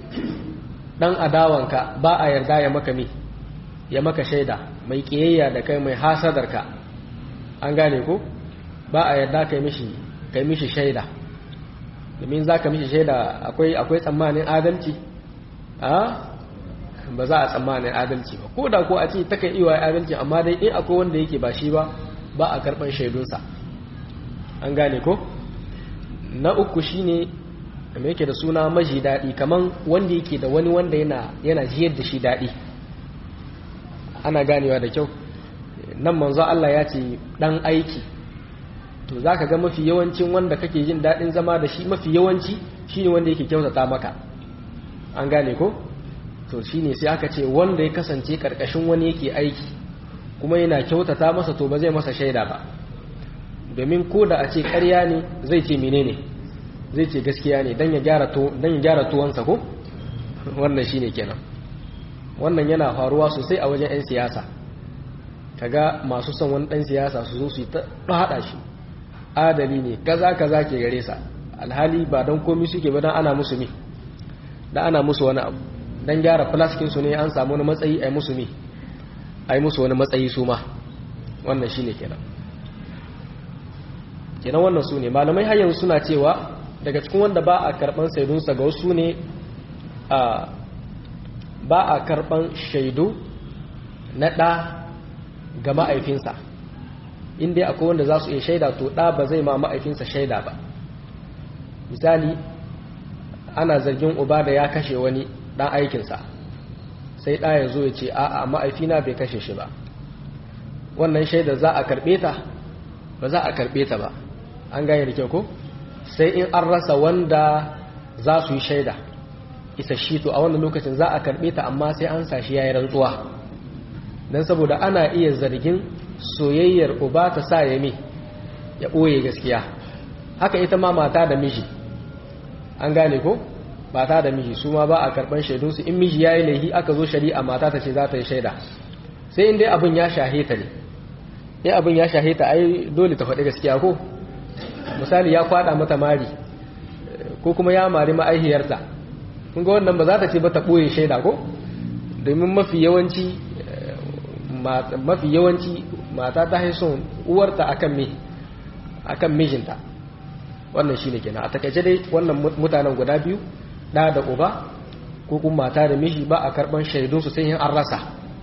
dan adawanka ba a yarda ya maka me ya maka shaida mai kiyayya da kai mai hasadarka an gane ko ba a yarda kai mishi kai mishi shaida domin za ka mishi shaida akwai akwai tsammanin adalci a ba za a tsammanin adalci ba ko da ko a ce takan iya adalci amma dai in akwai wanda yake ba shi ba ba a karban shaidunsa an gane ko na uku shine mai yake da suna maji daɗi kaman wanda yake da wani wanda yana yana jiyar da shi daɗi ana ganewa da kyau nan manzo Allah ya ce dan aiki to za ka ga mafi yawancin wanda kake jin daɗin zama da shi mafi yawanci shi ne wanda yake kyautata maka an gane ko to shi ne sai aka ce wanda ya kasance ƙarƙashin wani yake aiki kuma yana kyautata masa to ba zai masa shaida ba domin ko da a ce ƙarya ne zai ce mene ne zai ce gaskiya ne don ya gyara tuwansa ko wannan shi ne kenan wannan yana faruwa sosai a wajen 'yan siyasa kaga masu son wani ɗan siyasa su zo su yi ta haɗa shi adali ne kaza kaza ke gare sa alhali ba don komi suke ba don ana musu mi da ana musu wani abu don gyara flaskin su ne an samu wani matsayi a musu mi a musu wani matsayi su ma wannan shine kenan kenan wannan su ne malamai har yanzu suna cewa daga cikin wanda ba a karban saidunsa ga wasu ne a ba a karban shaidu na ɗa ga ma'aifinsa inda akwai wanda za su iya shaida to ɗa ba zai ma ma'aifinsa shaida ba misali ana zargin uba da ya kashe wani ɗan aikinsa sai ɗa ya zo ya ce a'a ma'aifina bai kashe shi ba wannan shaida za a karɓe ta ba za a karɓe ta ba an gane da kyau ko sai in an rasa wanda za su yi shaida isa shi to a wannan lokacin za a karɓe ta amma sai an sashi ya yi rantsuwa don saboda ana iya zargin soyayyar uba ta sa ya mi ya ɓoye gaskiya haka ita ma mata da miji an gane ko mata da miji su ma ba a karɓar shaidunsu in miji ya yi laihi aka zo shari'a mata ta ce za ta yi shaida sai in dai abin ya shahe ta ne in abin ya shahe ta ai dole ta faɗi gaskiya ko misali ya kwaɗa mata mari ko kuma ya mari ma'aihiyarta kun ga wannan ba za ta ce ba ta ɓoye shaida ko domin mafi yawanci mafi yawanci mata ta haison uwarta akan me akan mijinta wannan shine kenan a takaice dai wannan mutanen guda biyu da da uba ko kuma mata da miji ba a karban shaidun su sai an rasa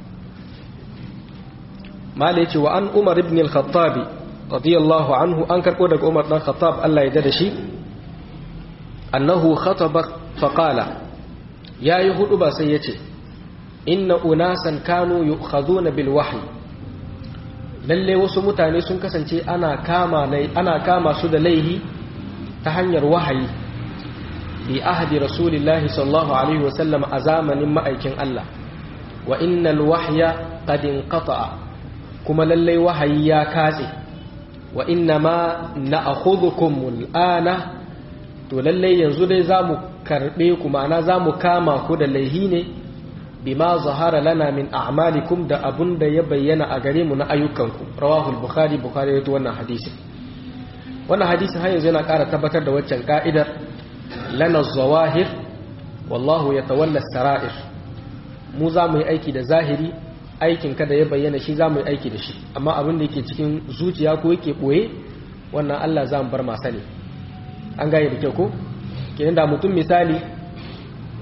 mala yace wa an umar ibn al-khattab radiyallahu anhu an karbo daga umar dan khattab Allah ya da shi annahu khataba fa qala yayi hudu ba sai yace inna unasan kanu yu'khaduna bil wahyi lalle wasu mutane sun kasance ana kama ana kama su da laihi ta hanyar wahayi bi ahdi rasulillahi sallallahu alaihi wasallam a zamanin ma'aikin Allah wa innal wahya qad inqata'a kuma lalle wahayi ya katse wa inna ma na'khudhukum al'ana to lalle yanzu dai zamu karbe ku ma'ana zamu kama ku da laihi ne bima zahara lana min a'malikum da abun da ya bayyana a gare mu na ayyukanku rawahu al-bukhari bukhari yato wannan hadisi wannan hadisi har yanzu yana ƙara tabbatar da waccan ka'idar lana zawahir wallahu yatawalla sarair mu za mu yi aiki da zahiri aikin ka da ya bayyana shi za mu yi aiki da shi amma abin da yake cikin zuciya ko yake boye wannan Allah za mu bar masa ne an gane da kyau ko kenan da mutum misali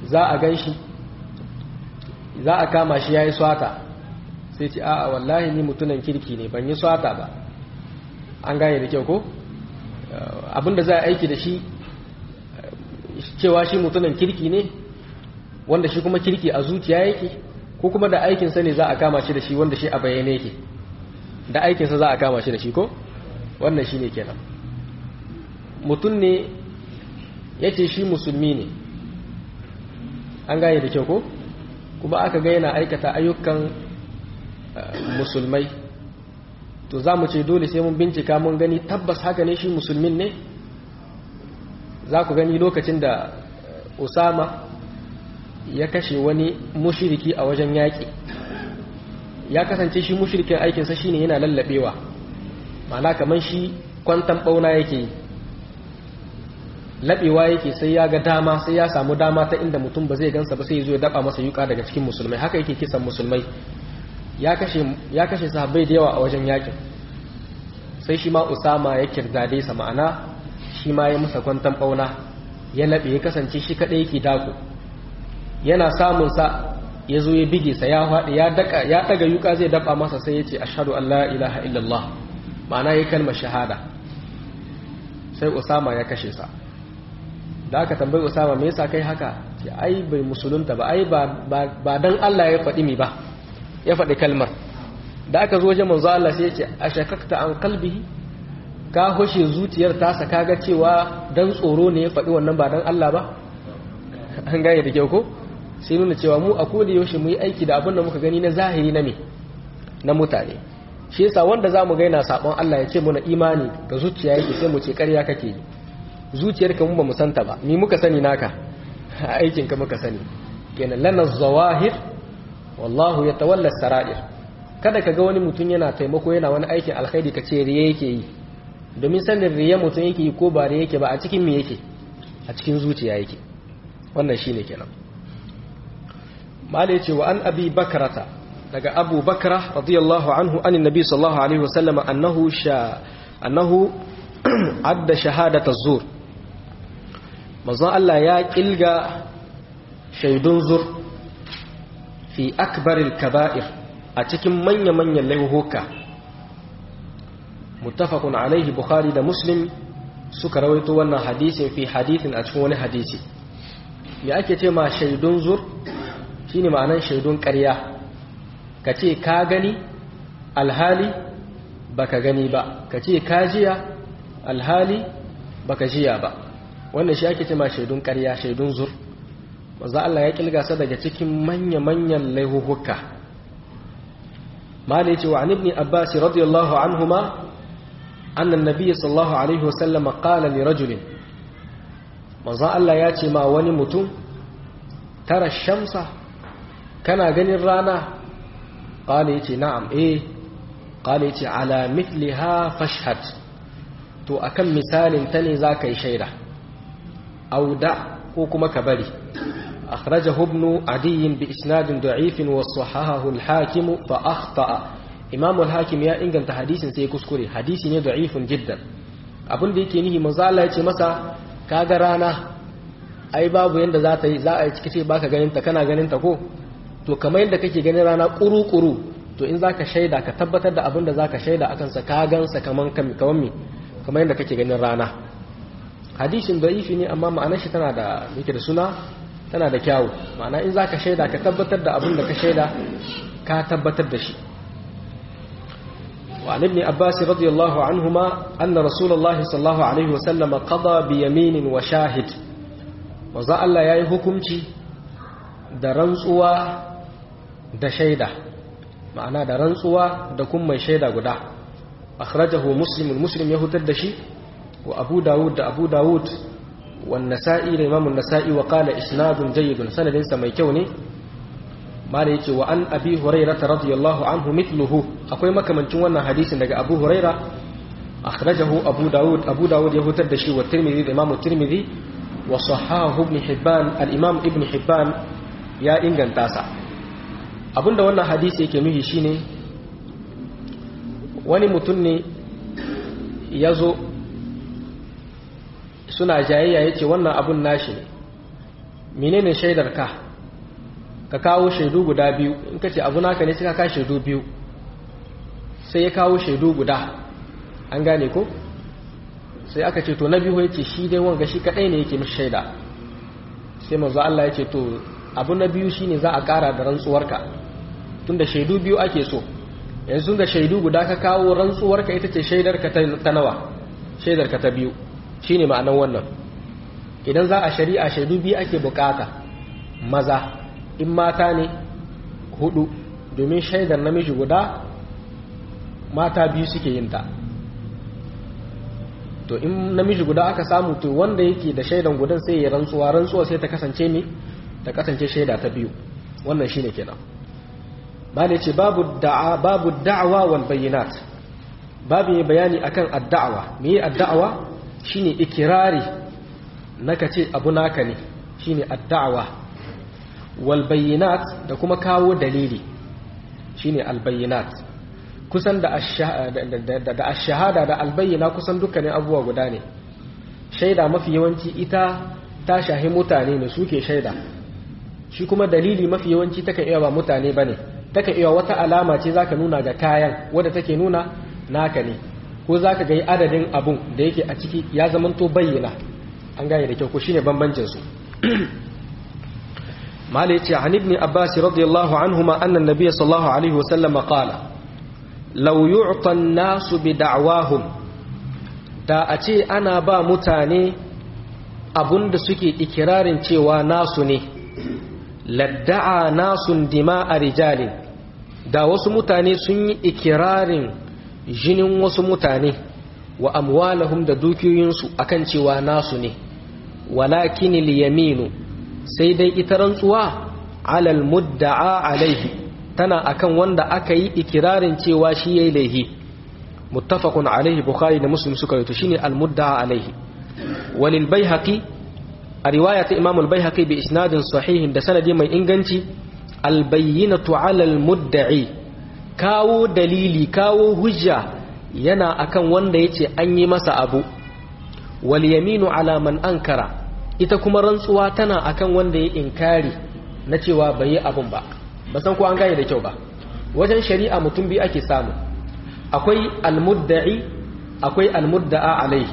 za a gan shi za a kama shi ya yi swata sai ce a'a wallahi ni mutunan kirki ne ban yi swata ba an gane da kyau ko abinda za a aiki da shi cewa shi mutunan kirki ne wanda shi kuma kirki a zuciya yake ko kuma da aikinsa ne za a kama shi da shi wanda shi a bayyane yake da aikinsa za a kama shi da shi ko wannan shi ne kenan mutum ne ya ce shi musulmi ne an gane da kyau ko kuma aka ga yana aikata ayyukan musulmai to za mu ce dole sai mun bincika mun gani tabbas haka ne shi musulmin ne za ku gani lokacin da usama ya kashe wani mushiriki a wajen yaƙi ya kasance shi mushirikin aikinsa shine yana lallabewa ma'ana kamar shi kwantan ɓauna yake yi laɓewa yake sai ya ga dama sai ya samu dama ta inda mutum ba zai gansa ba sai ya zo ya daba masa yuka daga cikin musulmai haka yake kisan musulmai ya kashe sahabbai da yawa a wajen yakin sai shi ma usama ya kirdade sa ma'ana shi ma ya musa kwantan ɓauna ya laɓe ya kasance shi kaɗai yake dako yana samun sa ya zo ya bige sa ya faɗi ya daka ya daga yuka zai daba masa sai ya ce ashhadu an la ilaha illallah ma'ana ya kalmar shahada sai usama ya kashe sa da aka tambayi usama me yasa kai haka ce ai bai musulunta ba ai ba dan Allah ya faɗi mi ba ya faɗi kalmar da aka zo wajen manzo Allah sai ya ce ashakakta an qalbihi ka hoshe zuciyar tasa kaga cewa dan tsoro ne ya faɗi wannan ba dan Allah ba an gane da kyau ko sai nuna cewa mu a koda yaushe mu yi aiki da abin da muka gani na zahiri na me na mutane shi yasa wanda zamu ga yana sabon Allah ya ce muna imani ga zuciya yake sai mu ce ƙarya kake yi zuciyarka mu ba mu santa ba ni muka sani naka aikin ka muka sani kenan lana zawahir wallahu yatawalla sarair kada ka ga wani mutum yana taimako yana wani aikin alkhairi ka ce riya yake yi domin sanin riya mutum yake yi ko ba riya yake ba a cikin me yake a cikin zuciya yake wannan shine kenan mala yace wa an abi bakrata daga abu bakra radiyallahu anhu anin nabi sallallahu alaihi wasallam annahu sha annahu adda shahadata zur manzon Allah ya kilga shaidun zur fi akbaril kaba'ir a cikin manya-manyan laihuka muttafaqun alaihi bukhari da muslim suka rawaito wannan hadisin fi hadisin a cikin wani hadisi me ake ce ma shaidun zur shine ma'anan shaidun ƙarya ka ce ka gani alhali baka gani ba ka ce ka jiya alhali baka jiya ba wannan shi ake cema shaidun ƙarya shaidun zur manzo Allah ya kilga sa daga cikin manya-manyan laihuhuka malai ce wa an ibn abbas radiyallahu anhuma anna an-nabiy sallallahu alaihi wasallam qala li rajulin manzo Allah ya ce ma wani mutum tara shamsa kana ganin rana qala yace na'am eh qala yace ala mithliha fashhad to akan misalin ta ne za ka yi shaida auda ko kuma ka bari akhrajahu ibn adiy bi isnadin da'if wa sahahahu al-hakim fa akhta'a imam al-hakim ya inganta hadisin sai kuskure hadisi ne da'ifun jiddan abin da yake nihi manzo Allah ya ce masa kaga rana ai babu yanda za ta yi za a yi cike ce baka ganin ta kana ganin ta ko to kamar yadda kake ganin rana kuru-kuru to in zaka shaida ka tabbatar da abin da zaka shaida akan sa ka gansa kaman kaman me kamar yadda kake ganin rana hadisin da'ifi ne amma ma'anar shi tana da yake da suna tana da kyawu ma'ana in zaka shaida ka tabbatar da abin da ka shaida ka tabbatar da shi wa ibn abbas radiyallahu anhuma anna rasulullah sallallahu alaihi wasallam qada bi yaminin wa shahid manzo Allah yayi hukunci da rantsuwa da shaida ma'ana da rantsuwa da kuma mai shaida guda akhrajahu muslim muslim ya hutar da shi wa abu dawud da abu dawud wan nasa'i da imam an-nasa'i wa qala isnadun jayyidun sanadin sa mai kyau ne mala yace wa an abi hurairah radiyallahu anhu mithluhu akwai makamancin wannan hadisin daga abu hurairah akhrajahu abu dawud abu dawud ya hutar da shi wa tirmidhi da imam tirmidhi wa sahahu ibn hibban al-imam ibn hibban ya inganta sa abinda wannan hadisi yake nuhi shine wani mutum ne ya zo suna jayayya ya ce wannan abun nashi ne menene shaidar ka ka kawo shaidu guda biyu in ka ce abu naka ne sai ka kawo shaidu biyu sai ya kawo shaidu guda an gane ko sai aka ce to na biyu yace shi dai wanga shi kadai ne yake mishi shaida sai manzo Allah ya ce to abu na biyu shine za a kara da rantsuwarka tunda shaidu biyu ake so yanzu da shaidu guda ka kawo rantsuwarka ita ce shaidarka ta nawa shaidarka ta biyu shine ma'anar wannan idan za a shari'a shaidu biyu ake bukata maza in mata ne hudu domin shaidar namiji guda mata biyu suke yin ta to in namiji guda aka samu to wanda yake da shaidan gudan sai ya rantsuwa rantsuwa sai ta kasance ne ta kasance shaida ta biyu wannan shine kenan bane ce babu da'a babu da'wa wal bayyinat babu yi bayani akan addawa me yi addawa shine ikirari naka ce abu naka ne shine addawa wal bayyinat da kuma kawo dalili shine al bayyinat kusan da ashahada da albayyana kusan dukkanin abubuwa guda ne shaida mafi yawanci ita ta shahi mutane ne suke shaida shi kuma dalili mafi yawanci takan iya ba mutane bane takan iya wata alama ce zaka nuna ga kayan wadda take nuna naka ne ko zaka ga adadin abun da yake a ciki ya zamanto bayyana an gane da kyau ko shine bambancin su mala yace an ibn abbas radiyallahu anhuma anna an-nabiy sallallahu alaihi wasallam qala law yu'ta an-nasu bi da'wahum da a ce ana ba mutane abunda suke ikirarin cewa nasu ne ladda'a nasun dima'a rijalin da wasu mutane sun yi ikirarin jinin wasu mutane wa amwalahum da dukiyoyinsu akan cewa nasu ne walakin yaminu sai dai ita rantsuwa alal mudda'a alaihi tana akan wanda aka yi ikirarin cewa shi yayi laihi muttafaqun alaihi bukhari da muslim suka yi to shine al mudda'a alaihi walil baihaqi a riwaya ta imam al baihaqi bi isnadin sahihin da sanadi mai inganci al bayyinatu ala al mudda'i kawo dalili kawo hujja yana akan wanda yace an yi masa abu wal yaminu ala man ankara ita kuma rantsuwa tana akan wanda ya inkari na cewa bai yi abun ba ba san ko an gane da kyau ba wajen shari'a mutum biyu ake samu akwai almudda'i akwai almudda'a alaihi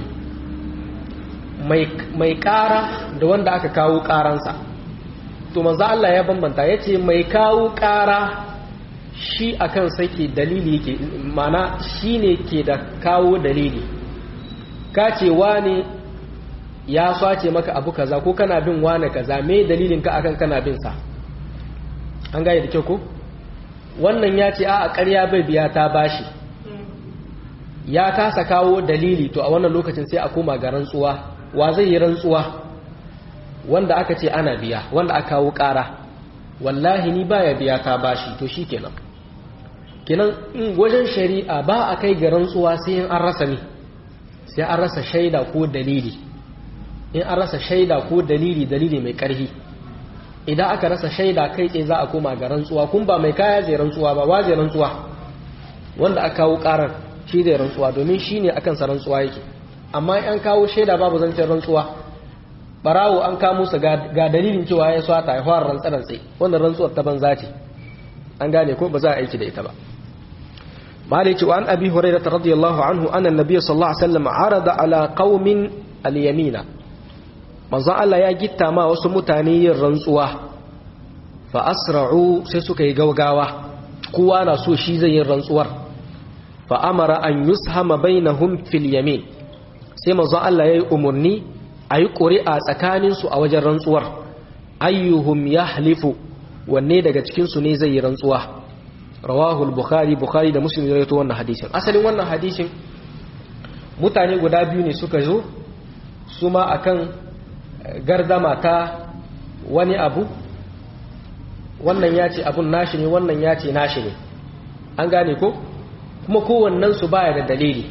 mai kara da wanda aka kawo karansa to manzo Allah ya bambanta yace mai kawo kara shi akan sake dalili yake mana shine ke da kawo dalili ka ce wane ya sace maka abu kaza ko kana bin wane kaza me dalilin ka akan kana bin sa an gaya da kyau ko wannan ya ce a ƙarya bai biya ta bashi ya kasa kawo dalili to a wannan lokacin sai a koma ga rantsuwa wa zai yi rantsuwa wanda aka ce ana biya wanda aka kawo ƙara wallahi ni baya biya ta bashi to shi kenan kenan in wajen shari'a ba a kai ga rantsuwa sai in an rasa ne sai an rasa shaida ko dalili in an rasa shaida ko dalili dalili mai ƙarfi idan aka rasa shaida kai tsaye za a koma ga rantsuwa kun ba mai kaya zai rantsuwa ba wa zai rantsuwa wanda aka kawo karar shi zai rantsuwa domin shi ne akan sa rantsuwa yake amma an kawo shaida babu zancen rantsuwa barawo an kamo su ga dalilin cewa ya swata ya fara rantsa rantsa wannan rantsuwar ta banza ce an gane ko ba za a aiki da ita ba maliki wa an abi hurairah radiyallahu anhu anna nabiy sallallahu alaihi wasallam arada ala qaumin al-yamina manzon Allah ya gitta ma wasu mutane yin rantsuwa fa asra'u sai suka yi gaugawa kowa na so shi zai yin rantsuwar fa amara an yushama bainahum fil yamin sai manzon Allah yayi umurni ayi ƙuri'a tsakanin su a wajen rantsuwar ayyuhum yahlifu wanne daga cikin su ne zai yi rantsuwa rawahu al-bukhari bukhari da muslim ya rawaito wannan hadisin asalin wannan hadisin mutane guda biyu ne suka zo su ma akan gardama ta wani abu wannan ya ce abun nashi ne wannan ya ce nashi ne an gane ko kuma kowannensu baya da dalili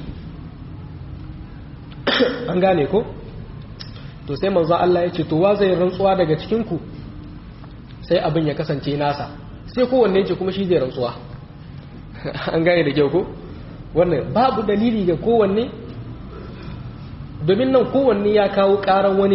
an gane ko to sai manzo Allah ya ce to wa zai rantsuwa daga cikinku sai abin ya kasance nasa sai kowanne ce kuma shi zai rantsuwa an gane da kyau ko wannan babu dalili ga kowanne domin nan kowanne ya kawo karan wani ne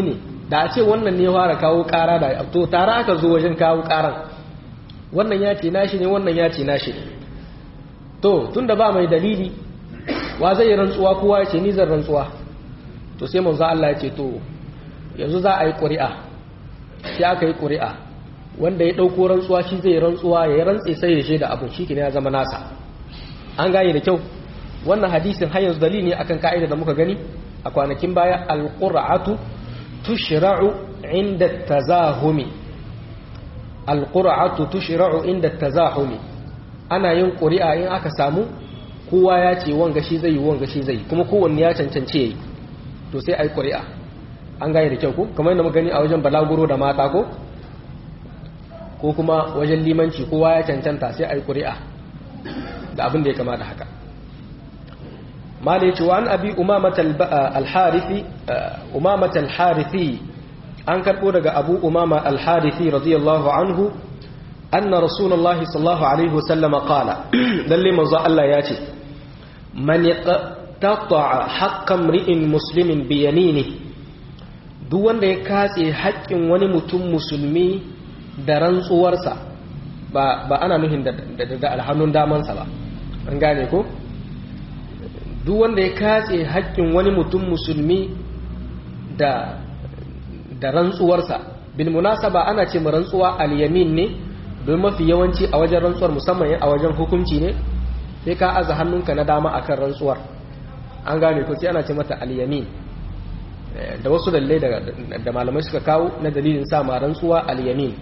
da a ce wannan ne fara kawo ƙara da to tare aka zo wajen kawo ƙaran wannan ya ce nashi ne wannan ya ce nashi ne to tunda ba mai dalili wa zai yi rantsuwa kowa ya ce ni zan rantsuwa to sai manzo Allah ya ce to yanzu za a yi ƙuri'a sai aka yi ƙuri'a wanda ya ɗauko rantsuwa shi zai rantsuwa ya yi rantse sai ya shaida abin shi ya zama nasa an gane da kyau wannan hadisin har yanzu dalili ne akan ka'ida da muka gani a kwanakin baya alqur'atu tushra'u inda tazahumi alqur'atu tushra'u inda tazahumi ana yin ƙuri'a in aka samu kowa ya ce wanga shi zai yi wanga shi zai yi kuma kowanne ya cancance yayi to sai ai ƙuri'a an gane da kyau ko kamar yadda muka gani a wajen balaguro da mata ko ko kuma wajen limanci kowa ya cancanta sai ai ƙuri'a da abin da ya kama da haka mala yace wa an abi umamata al-harithi umamata al-harithi an karbo daga abu umama al-harithi radiyallahu anhu anna rasulullahi sallallahu alaihi wasallam qala lalle manzo Allah ya ce man yaqta'a haqqan ri'in muslimin bi yaminihi duk wanda ya katse haƙƙin wani mutum musulmi da rantsuwarsa ba ba ana nuhin da da alhannun damansa ba an gane ko duk wanda ya katse haƙƙin wani mutum musulmi da da rantsuwarsa bil munasaba ana ce mu rantsuwa al-yamin ne don mafi yawanci a wajen rantsuwar musamman a wajen hukunci ne sai ka aza hannunka na dama akan rantsuwar an gane ko sai ana ce mata al-yamin da wasu dalilai da malamai suka kawo na dalilin sa ma rantsuwa al-yamin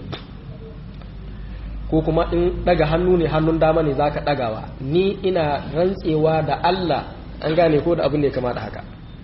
ko kuma in daga hannu ne hannun dama ne zaka dagawa ni ina rantsewa da Allah an gane ko da abin da ya kama da haka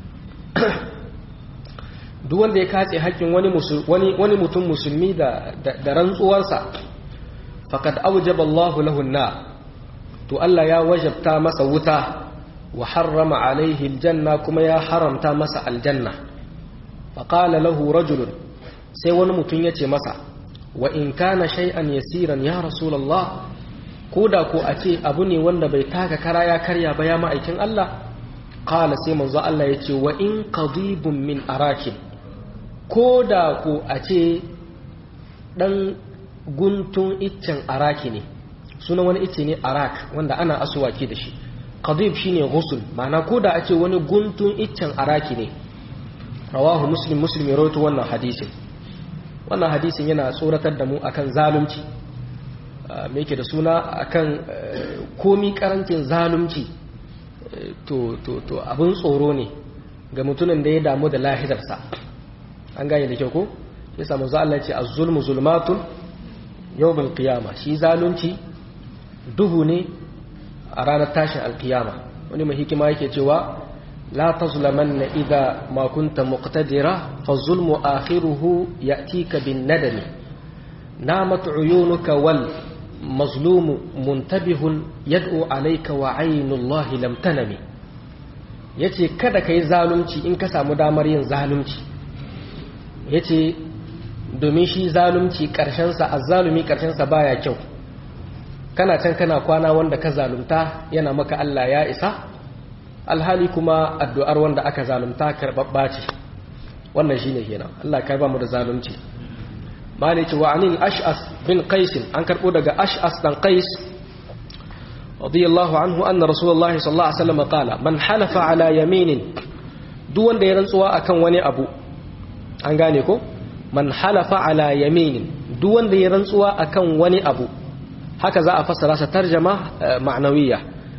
duk wanda ya katse haƙƙin wani wani wani mutum musulmi da da rantsuwarsa faqad awjaba Allahu lahu an to Allah ya wajabta masa wuta wa harrama alaihi aljanna kuma ya haramta masa aljanna faqala lahu rajulun sai wani mutum ya ce masa wa in kana shay'an yasiran ya rasulullah ko da ko a ce abu ne wanda bai taka kara ya karya ba ya ma'aikin Allah qala sai manzo Allah ya ce wa in qadibun min arakin ko da ko a ce dan guntun iccen araki ne suna wani icce ne arak wanda ana asuwaki da shi qadib shine ghusl ma'ana ko da a ce wani guntun iccen araki ne rawahu muslim muslim ya rawaito wannan hadisin wannan hadisin yana tsoratar da mu akan zalunci me yake da suna akan komi karancin zalunci to to to abin tsoro ne ga mutumin da ya damu da lahirarsa an gane da kyau ko yasa manzo Allah ya ce az-zulmu zulmatun yawmal qiyama shi zalunci duhu ne a ranar tashin alkiyama wani mai hikima yake cewa لا تظلمن إذا ما كنت مقتدرا فالظلم آخره يأتيك بالندم نامت عيونك والمظلوم منتبه يدعو عليك وعين الله لم تنم yace kada ka yi zalunci in ka samu damar yin zalunci yace domin shi zalunci ƙarshensa azzalumi ƙarshensa baya kyau kana can kana kwana wanda ka zalunta yana maka Allah ya isa alhali kuma addu'ar wanda aka zalunta karɓaɓɓa ce wannan shine kenan Allah ka ba mu da zalunci maliki wa anil ash'as bin qais an karɓo daga ash'as dan qais radiyallahu anhu anna rasulullahi sallallahu alaihi wasallam qala man halafa ala yaminin duk wanda ya rantsuwa akan wani abu an gane ko man halafa ala yaminin duk wanda ya rantsuwa akan wani abu haka za a fassara sa tarjama ma'nawiyya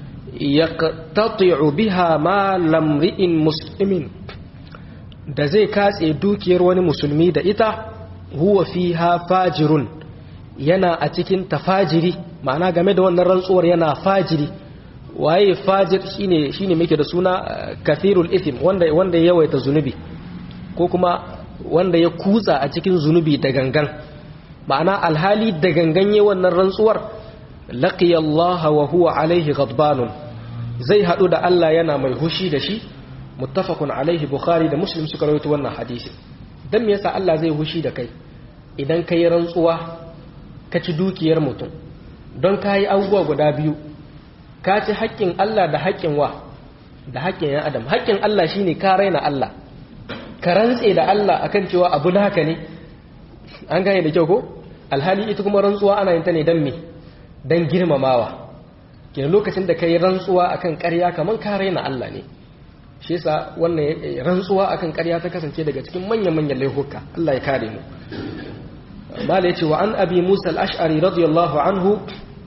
yaqtati'u biha ma lamri'in muslimin da zai katse dukiyar wani musulmi da ita huwa fiha fajirun yana a cikin tafajiri ma'ana game da wannan rantsuwar yana fajiri waye fajir shine shine muke da suna kathirul ithm wanda wanda ya yawaita zunubi ko kuma wanda ya kutsa a cikin zunubi da gangan ma'ana alhali da gangan yayin wannan rantsuwar laqiya Allah wa huwa alaihi ghadbanun zai hadu da Allah yana mai hushi da shi muttafaqun alaihi bukhari da muslim suka rawaito wannan hadisi dan me yasa Allah zai hushi da kai idan kai rantsuwa ka ci dukiyar mutum don kai abubuwa guda biyu ka ci haƙƙin Allah da haƙƙin wa da haƙƙin ya adam haƙƙin Allah shine ka raina Allah ka rantse da Allah akan cewa abu haka ne an gane da kyau ko alhali ita kuma rantsuwa ana yin ta ne dan me dan girmamawa kenan lokacin da kai rantsuwa akan ƙarya kaman ka raina Allah ne shi yasa wannan rantsuwa akan ƙarya ta kasance daga cikin manyan manyan laifuka Allah ya kare mu mala yace wa an abi Musa al-Ash'ari radiyallahu anhu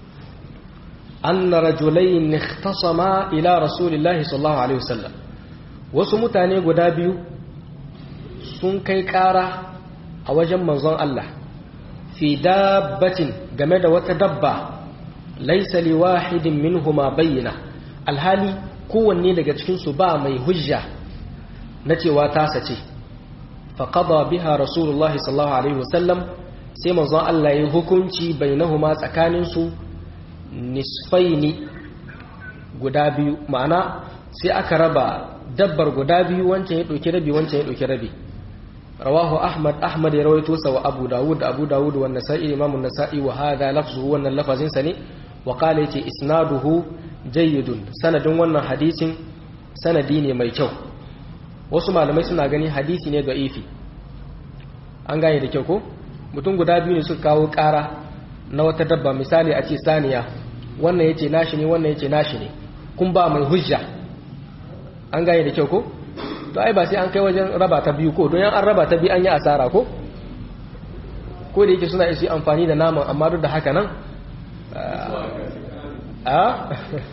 anna rajulayn ikhtasama ila rasulillahi sallallahu alaihi wasallam wasu mutane guda biyu sun kai ƙara a wajen manzon Allah fi dabbatin game da wata dabba laisa li wahidin minhuma bayyana alhali kowanne daga cikin su ba mai hujja na cewa tasa ce fa qada biha rasulullahi sallallahu alaihi wasallam sai manzon Allah ya hukunci bainahuma tsakanin su nisfaini guda biyu ma'ana sai aka raba dabbar guda biyu wancan ya ɗauki rabi wancan ya ɗauki rabi rawahu ahmad ahmad ya rawaito sa wa abu dawud abu dawud wa nasa'i imam an-nasa'i wa hadha lafzuhu wannan lafazin sa ne wa qala yace isnaduhu jayyidun sanadin wannan hadisin sanadi ne mai kyau wasu malamai suna gani hadisi ne da'ifi an gane da kyau ko mutum guda biyu ne suka kawo ƙara na wata dabba misali a ce saniya wannan yace nashi ne wannan yace nashi ne kun ba mai hujja an gane da kyau ko to ai ba sai an kai wajen raba ta biyu ko don yan an raba ta biyu an yi asara ko ko da yake suna isi amfani da naman amma duk da haka nan a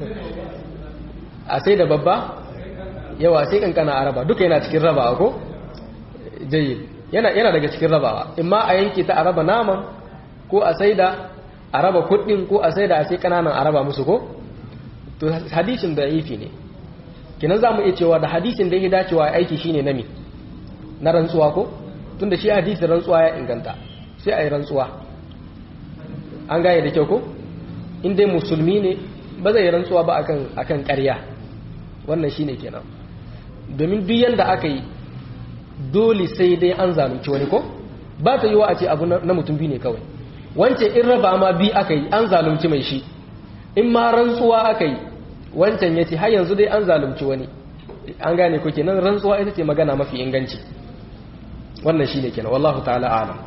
a sai da babba yawa sai kankana a raba duka yana cikin rabawa ko jayi yana yana daga cikin rabawa imma a yanke ta a raba naman ko a sai da a raba kuɗin ko a sai da a sai kananan a raba musu ko to hadisin da yifi ne kinan za mu iya cewa da hadisin da ya dacewa aiki shine nami na rantsuwa ko tun da shi hadisin rantsuwa ya inganta sai a yi rantsuwa an gane da kyau ko in dai musulmi ne ba zai yi rantsuwa ba akan akan ƙarya wannan shine kenan domin duk yanda aka yi dole sai dai an zalunci wani ko ba ta yi wa a ce abu na mutum biyu ne kawai wancan in raba ma bi aka yi an zalunci mai shi in ma rantsuwa aka yi wancan ya ce har yanzu dai an zalunci wani an gane ko kenan rantsuwa ita ce magana mafi inganci wannan shine kenan wallahu ta'ala alam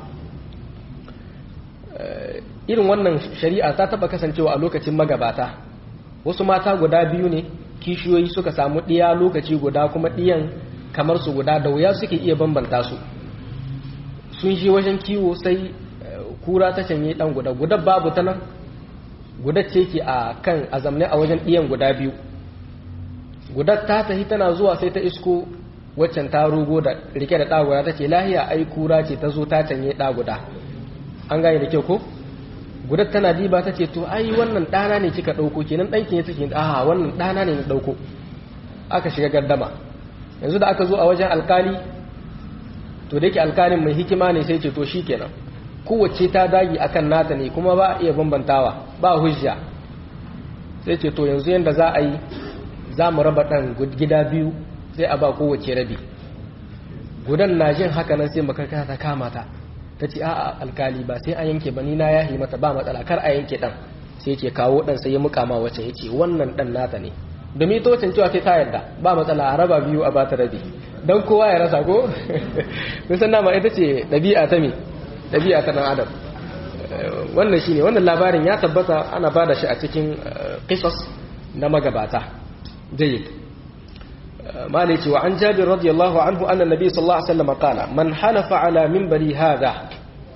irin wannan shari'a ta taba kasancewa a lokacin magabata wasu mata guda biyu ne kishiyoyi suka samu ɗiya lokaci guda kuma ɗiyan kamar su guda da wuya suke iya bambanta su sun shi wajen kiwo sai kura ta canye ɗan guda guda babu ta nan gudar ce ke a kan azamne a wajen ɗiyan guda biyu gudar ta tafi tana zuwa sai ta isko waccan ta rugo da rike da ɗaguda ta ce lahiya ai kura ce ta zo ta canye ɗaguda an gane da kyau ko gudar tana diba ta ce to ai wannan ɗana ne kika ɗauko kenan ɗanki ne take aha wannan ɗana ne na ɗauko aka shiga gardama yanzu da aka zo a wajen alkali to da yake alkalin mai hikima ne sai ce to shi kenan kowace ta dagi akan nata ne kuma ba a iya bambantawa ba hujja sai ce to yanzu yadda za a yi za mu raba ɗan gida biyu sai a ba kowace rabi gudan na jin haka nan sai makarkata ta kama ta ta ce a'a alkali ba sai an yanke ba ni na yahi mata ba matsala kar a yanke ɗan sai ce kawo ɗan sai ya mukama wacce ya ce wannan ɗan nata ne domin ita wacce cewa sai ta yarda ba matsala a raba biyu a bata rabi don kowa ya rasa ko kun san nama ita ce ɗabi'a ta me ɗabi'a ta ɗan adam wannan shine wannan labarin ya tabbata ana bada shi a cikin qisas na magabata jayyid malai ce wa an jabir radiyallahu anhu anna nabi sallallahu alaihi wasallam qala man halafa ala minbari hadha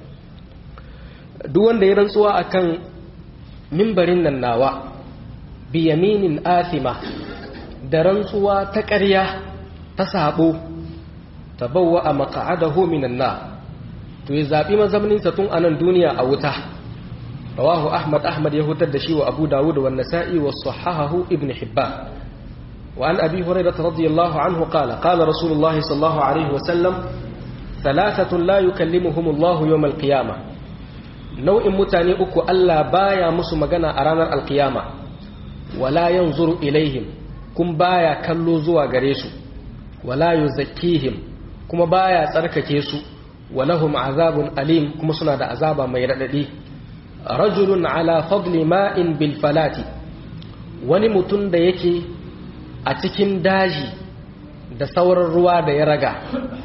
duk wanda ya rantsuwa akan minbarin nan nawa bi yaminin athima da rantsuwa ta ƙarya ta sabo tabawwa a maq'adahu minan nar to ya zaɓi mazauninsa tun a nan duniya a wuta rawahu ahmad ahmad ya hutar da shi wa abu dawud wa nasa'i wa sahahahu ibn hibban wa an abi hurairah radiyallahu anhu qala qala rasulullahi sallallahu alaihi wa sallam thalathatun la yukallimuhum Allah yawm al-qiyamah nau'in mutane uku Allah baya musu magana a ranar al-qiyama wala yanzuru ilaihim kun baya kallo zuwa gare su wala yuzakkihim kuma baya tsarkake su ولهم عذاب أليم كما سنة عذاب ما يرددي رجل على فضل ماء بالفلات wani mutum da yake a cikin daji da sauran ruwa da ya raga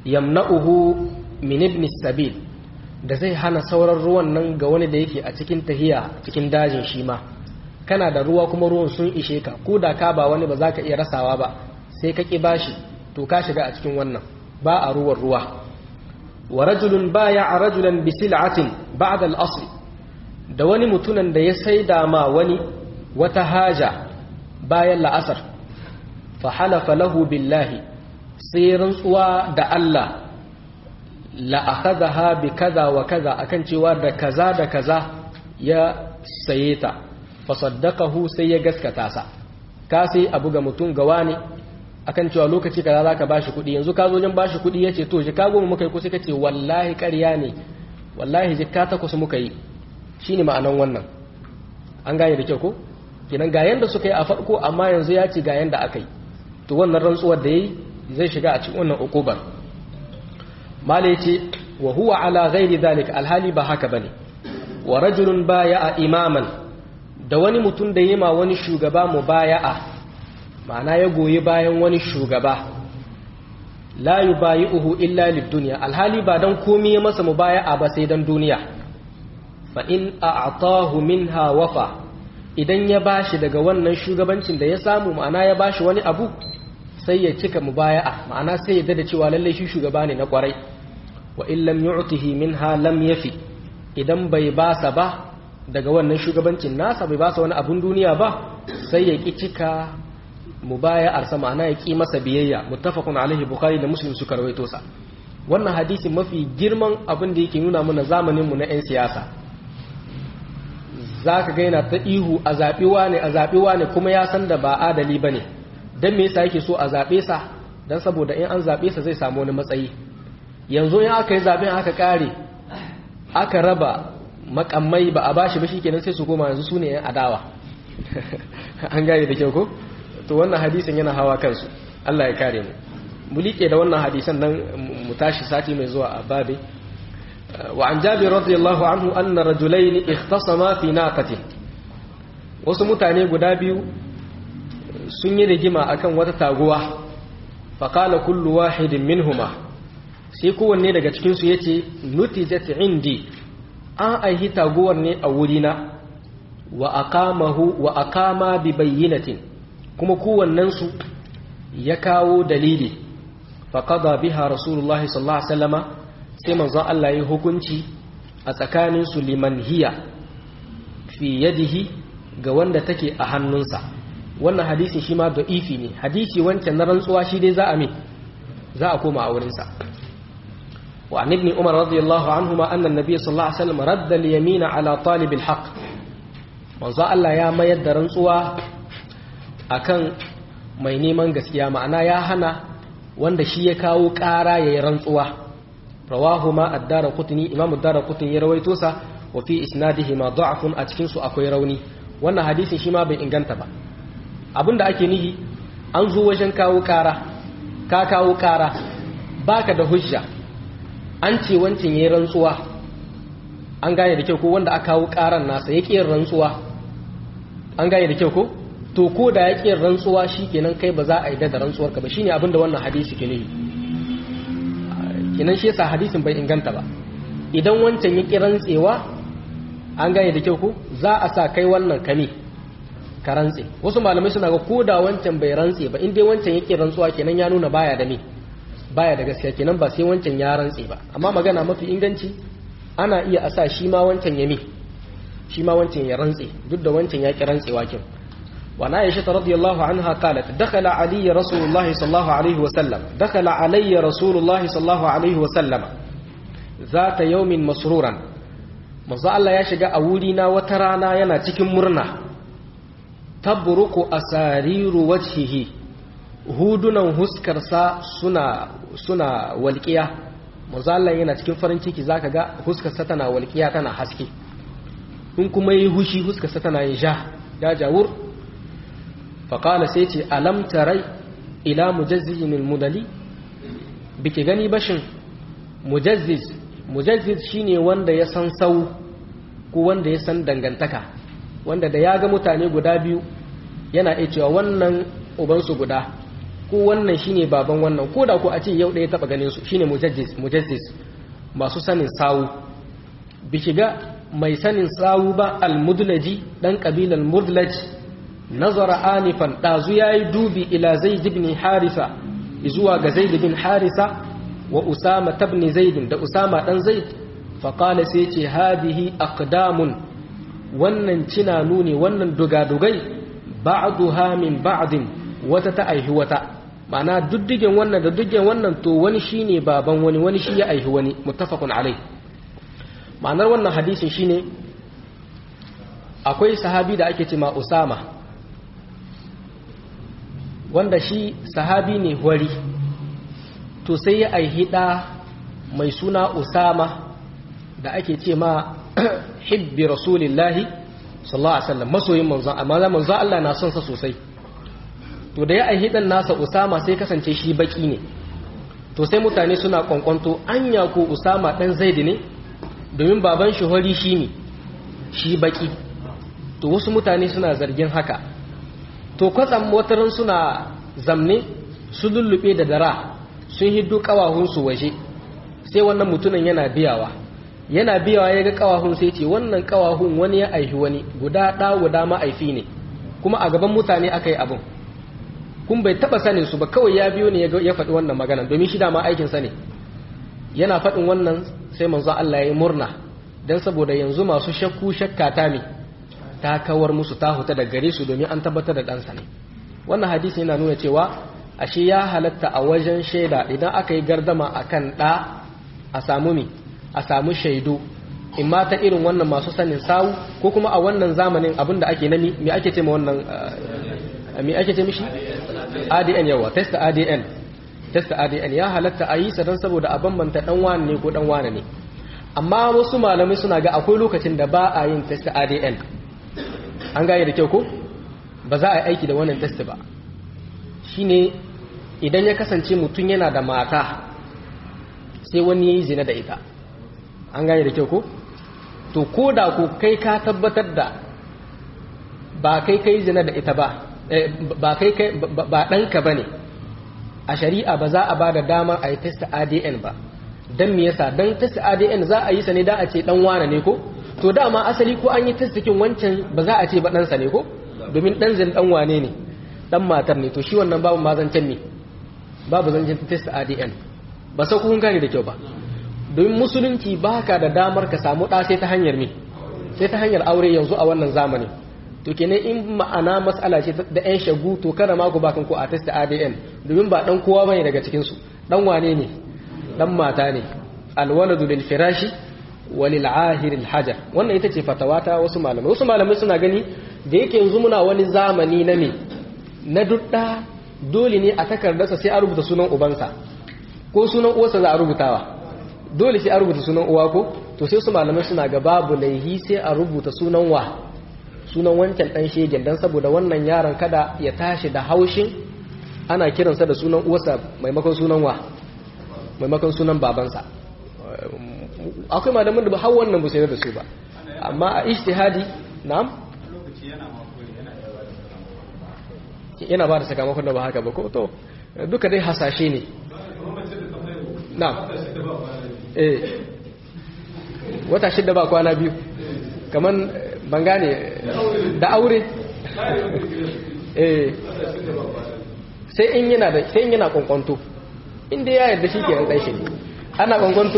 yamna'uhu min ibn sabil da zai hana sauran ruwan nan ga wani da yake a cikin tahiya cikin dajin shi ma kana da ruwa kuma ruwan sun ishe ka ko da ka ba wani ba za ka iya rasawa ba sai ka ƙi bashi to ka shiga a cikin wannan ba a ruwan ruwa wa rajulun baya a rajulan bisil'atin ba'da al-asr da wani mutunan da ya saida ma wani wata haja bayan la'asar fa halafa lahu billahi sai rantsuwa da Allah la akhadha bi kaza wa kaza akan cewa da kaza da kaza ya saye ta fa saddaqahu sai ya gaskata sa ka sai abu ga mutum gawa ne akan cewa lokaci kaza zaka bashi kuɗi yanzu ka zo jin bashi kuɗi yace to jika goma muka yi ko sai kace wallahi ƙarya ne wallahi jika takwas muka yi shine ma'anan wannan an gane da kyau ko kenan ga yanda suka yi a farko amma yanzu ya ce ga yanda aka yi to wannan rantsuwar da yayi zai shiga a cikin wannan ukubar mala yace wa huwa ala ghairi zalika alhali ba haka bane wa rajulun baya'a imaman da wani mutum da yima wani shugaba mubaya'a ma'ana ya goyi bayan wani shugaba la yubayi'uhu illa lid-dunya alhali ba dan komai ya masa mubaya'a ba sai dan duniya fa in a'tahu minha wafa idan ya bashi daga wannan shugabancin da ya samu ma'ana ya bashi wani abu sai ya cika mubaya'a ma'ana sai ya da cewa lalle shi shugaba ne na kwarai wa in lam yu'tihi minha lam yafi idan bai basa ba daga wannan shugabancin nasa bai basa wani abun duniya ba sai ya ki cika mubaya'ar sa ma'ana ya ki masa biyayya muttafaqun alaihi bukhari da muslim suka rawaito sa wannan hadisi mafi girman abin da yake nuna mana zamanin mu na 'yan siyasa zaka ga yana ta ihu a zaɓiwa ne a zaɓiwa ne kuma ya san da ba adali bane dan me yasa yake so a zaɓe sa dan saboda in an zaɓe sa zai samu wani matsayi yanzu in aka yi zaɓen aka ƙare aka raba makamai ba a bashi ba shikenan sai su koma yanzu su ne 'yan adawa an gane da kyau ko to wannan hadisin yana hawa kansu Allah ya kare mu mu liƙe da wannan hadisan nan mu tashi sati mai zuwa a babe wa an jabir radiyallahu anhu anna rajulaini ikhtasama fi naqatin wasu mutane guda biyu sun yi rigima akan wata taguwa fa qala kullu wahidin minhuma sai kowanne daga cikin su yace nutijat indi an aihi taguwar ne a wurina wa aqamahu wa aqama bi bayyinatin kuma kowannensu ya kawo dalili faƙada biha rasulullahi sallallahu alaihi wasallama sai manzon Allah ya hukunci a tsakanin su liman hiya fi yadihi ga wanda take a hannunsa wannan hadisi shi ma da'ifi ne hadisi wancan na rantsuwa shi dai za a me za a koma a wurinsa wa an ibn umar radiyallahu anhuma anna an-nabiy sallallahu alaihi wasallam radda al-yamina ala talib al-haqq manzon Allah ya mayar da rantsuwa akan mai neman gaskiya ma'ana ya hana wanda shi ya kawo ƙara ya yi rantsuwa rawahu ma addara kutuni imam addara kutuni ya rawaito sa wa fi isnadihi ma da'afun a cikin su akwai rauni wannan hadisin shi ma bai inganta ba abinda ake nihi an zo wajen kawo ƙara ka kawo ƙara baka da hujja an ce wancin yayi rantsuwa an gane da kyau ko wanda aka kawo ƙaran nasa ya ƙi rantsuwa an gane da kyau ko to ko da ya ƙin rantsuwa shi kenan kai ba za a yi da rantsuwarka ba shine abinda wannan hadisi ke nufi kenan shi yasa hadisin bai inganta ba idan wancan ya ƙi rantsewa an gane da kyau ko za a sa kai wannan kame ka rantse wasu malamai suna ga ko da wancan bai rantse ba in dai wancan ya ƙi rantsuwa kenan ya nuna baya da me baya da gaskiya kenan ba sai wancan ya rantse ba amma magana mafi inganci ana iya a sa shi ma wancan ya me shi ma wancan ya rantse duk da wancan ya ƙi rantsewa kin وعن عائشة رضي الله عنها قالت دخل علي رسول الله صلى الله عليه وسلم دخل علي رسول الله صلى الله عليه وسلم ذات يوم مسرورا manzo Allah ya shiga a wurina wata rana yana cikin murna tabruku asariru wajhihi hudunan huskarsa suna suna walqiya manzo Allah yana cikin farin ciki zaka ga huskarsa tana walqiya tana haske in kuma yi hushi huskarsa tana yin ja ya jawur faƙala sai ce alam tarai ila mujazzijin mudali biki gani bashin mujazziz mujazziz shine wanda ya san sau ko wanda ya san dangantaka wanda da ya ga mutane guda biyu yana iya cewa wannan ubansu guda ko wannan shine baban wannan ko da ko a ce yau ɗaya taɓa ganin su shine mujassis masu sanin sawu bi shiga mai sanin sawu ba al-mudlaji dan kabilan mudlaj nazara anifan dazu yayi dubi ila zaid ibn harisa zuwa ga zaid ibn harisa wa usama ibn zaid da usama dan zaid fa qala sai ce hadihi aqdamun wannan cinanu ne wannan dugadugai ba'duha min ba'din wata ta aihi wata ma'ana duddigen wannan da duddigen wannan to wani shine baban wani wani shi ya aihi wani muttafaqun alai ma'anar wannan hadisin shine akwai sahabi da ake cema Usama wanda shi sahabi ne wari to sai ya aihi da mai suna Usama da ake ce ma hibbi rasulillahi sallallahu alaihi wasallam masoyin manzon amma manzon Allah na son sa sosai to da ya aihi dan nasa Usama sai kasance shi baki ne to sai mutane suna kwankwanto anya ko Usama dan Zaid ne domin baban shi hori shi ne shi baki to wasu mutane suna zargin haka to kwatsam wataran suna zamne su lullube da dara sun hiddo kawahunsu waje sai wannan mutumin yana biyawa yana biyawa ya ga kawahun sai ce wannan kawahun wani ya aihi wani guda ɗa guda ma'aifi ne kuma a gaban mutane aka yi abin kun bai taba sanin su ba kawai ya biyo ne ya faɗi wannan magana domin shi dama aikinsa ne yana faɗin wannan sai manzo Allah ya yi murna don saboda yanzu masu shakku shakka ta me ta kawar musu ta huta da gare su domin an tabbatar da ɗansa ne wannan hadisi yana nuna cewa ashe ya halatta a wajen shaida idan aka yi gardama akan ɗa a samu mi a samu shaidu in ma ta irin wannan masu sanin sawu ko kuma a wannan zamanin abin da ake nami me ake ce ma wannan me ake ce mishi ADN yawa test ADN test ADN ya halatta a yi sa don saboda a bambanta dan wane ne ko dan wane ne amma wasu malamai suna ga akwai lokacin da ba a yin test ADN an gane da kyau ko ba za a yi aiki da wannan test ba shine idan ya kasance mutum yana da mata sai wani ya yi zina da ita an gane da kyau ko to ko da ko kai ka tabbatar da ba kai kai zina da ita ba ba kai kai ba ɗanka ba ne a shari'a ba za a ba da damar a yi test adn ba don me yasa don test adn za a yi sa ne da a ce ɗan wane ne ko to dama asali ko an yi test cikin wancan ba za a ce ba ɗansa ne ko domin ɗan zin ɗan wane ne ɗan matar ne to shi wannan babu ma zancen ne babu zancen test adn ba sau kun gane da kyau ba domin musulunci ba ka da damar ka samu ɗa sai ta hanyar me sai ta hanyar aure yanzu a wannan zamani to kenan in ma'ana matsala ce da yan shagu to kada ma ku ba kanku a test ADN domin ba dan kowa bane daga cikin su dan wane ne dan mata ne alwaladu lil firashi walil ahir al hajar wannan ita ce fatawa ta wasu malamai wasu malamai suna gani da yake yanzu muna wani zamani na me na dudda dole ne a takardarsa sai a rubuta sunan ubansa ko sunan uwarsa za a rubutawa dole sai a rubuta sunan uwa ko to sai su malamai suna ga babu laihi sai a rubuta sunan wa sunan wancan dan shegen dan saboda wannan yaron kada ya tashi da haushin ana kiransa da sunan uwarsa maimakon sunan wa maimakon sunan babansa akwai malamin da ba har wannan ba sai da su ba amma a ijtihadi na'am yana ba da sakamakon da ba haka ba ko to duka dai hasashe ne na'am eh wata shidda ba kwana biyu kaman ban gane da aure eh sai in yana da sai in yana kwankwanto inda ya yarda shi ke dan shi ne ana kwankwanto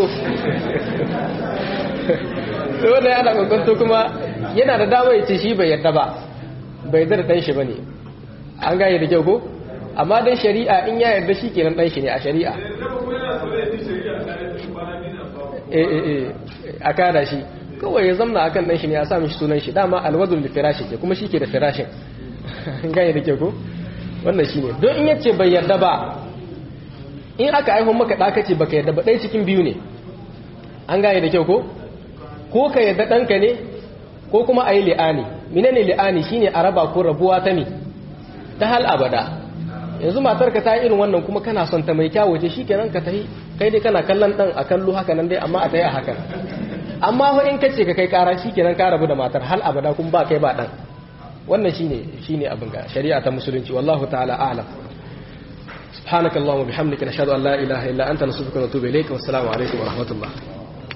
sai wanda yana kwankwanto kuma yana da dama ya ce shi bai yarda ba bai yarda da dan shi bane an gane da kyau ko amma dan shari'a in ya yarda shi kenan dan shi ne a shari'a eh eh eh a kada shi kawai ya zamna akan dan shi ne a sa mishi sunan shi dama alwadul li firashi ke kuma shi ke da firashin gane da ke ko wannan shine don in yace bai yarda ba in aka aiho maka da kace baka yarda ba dai cikin biyu ne an gane da kyau ko ko ka yarda danka ne ko kuma ayi li'ani menene li'ani shine a raba ko rabuwa ta mi ta hal abada yanzu matarka ta irin wannan kuma kana son ta mai kyawu ce shikenan ka tahi kai dai kana kallon dan a kallo haka nan dai amma a tayi a hakan amma fa in kace ka kai kara shikenan ka rabu da matar hal abada kun ba kai ba dan wannan shine shine abin ga shari'a ta musulunci wallahu ta'ala a'lam subhanakallahumma bihamdika nashhadu an la ilaha illa anta nastaghfiruka wa natubu ilayk wa assalamu alaikum wa rahmatullah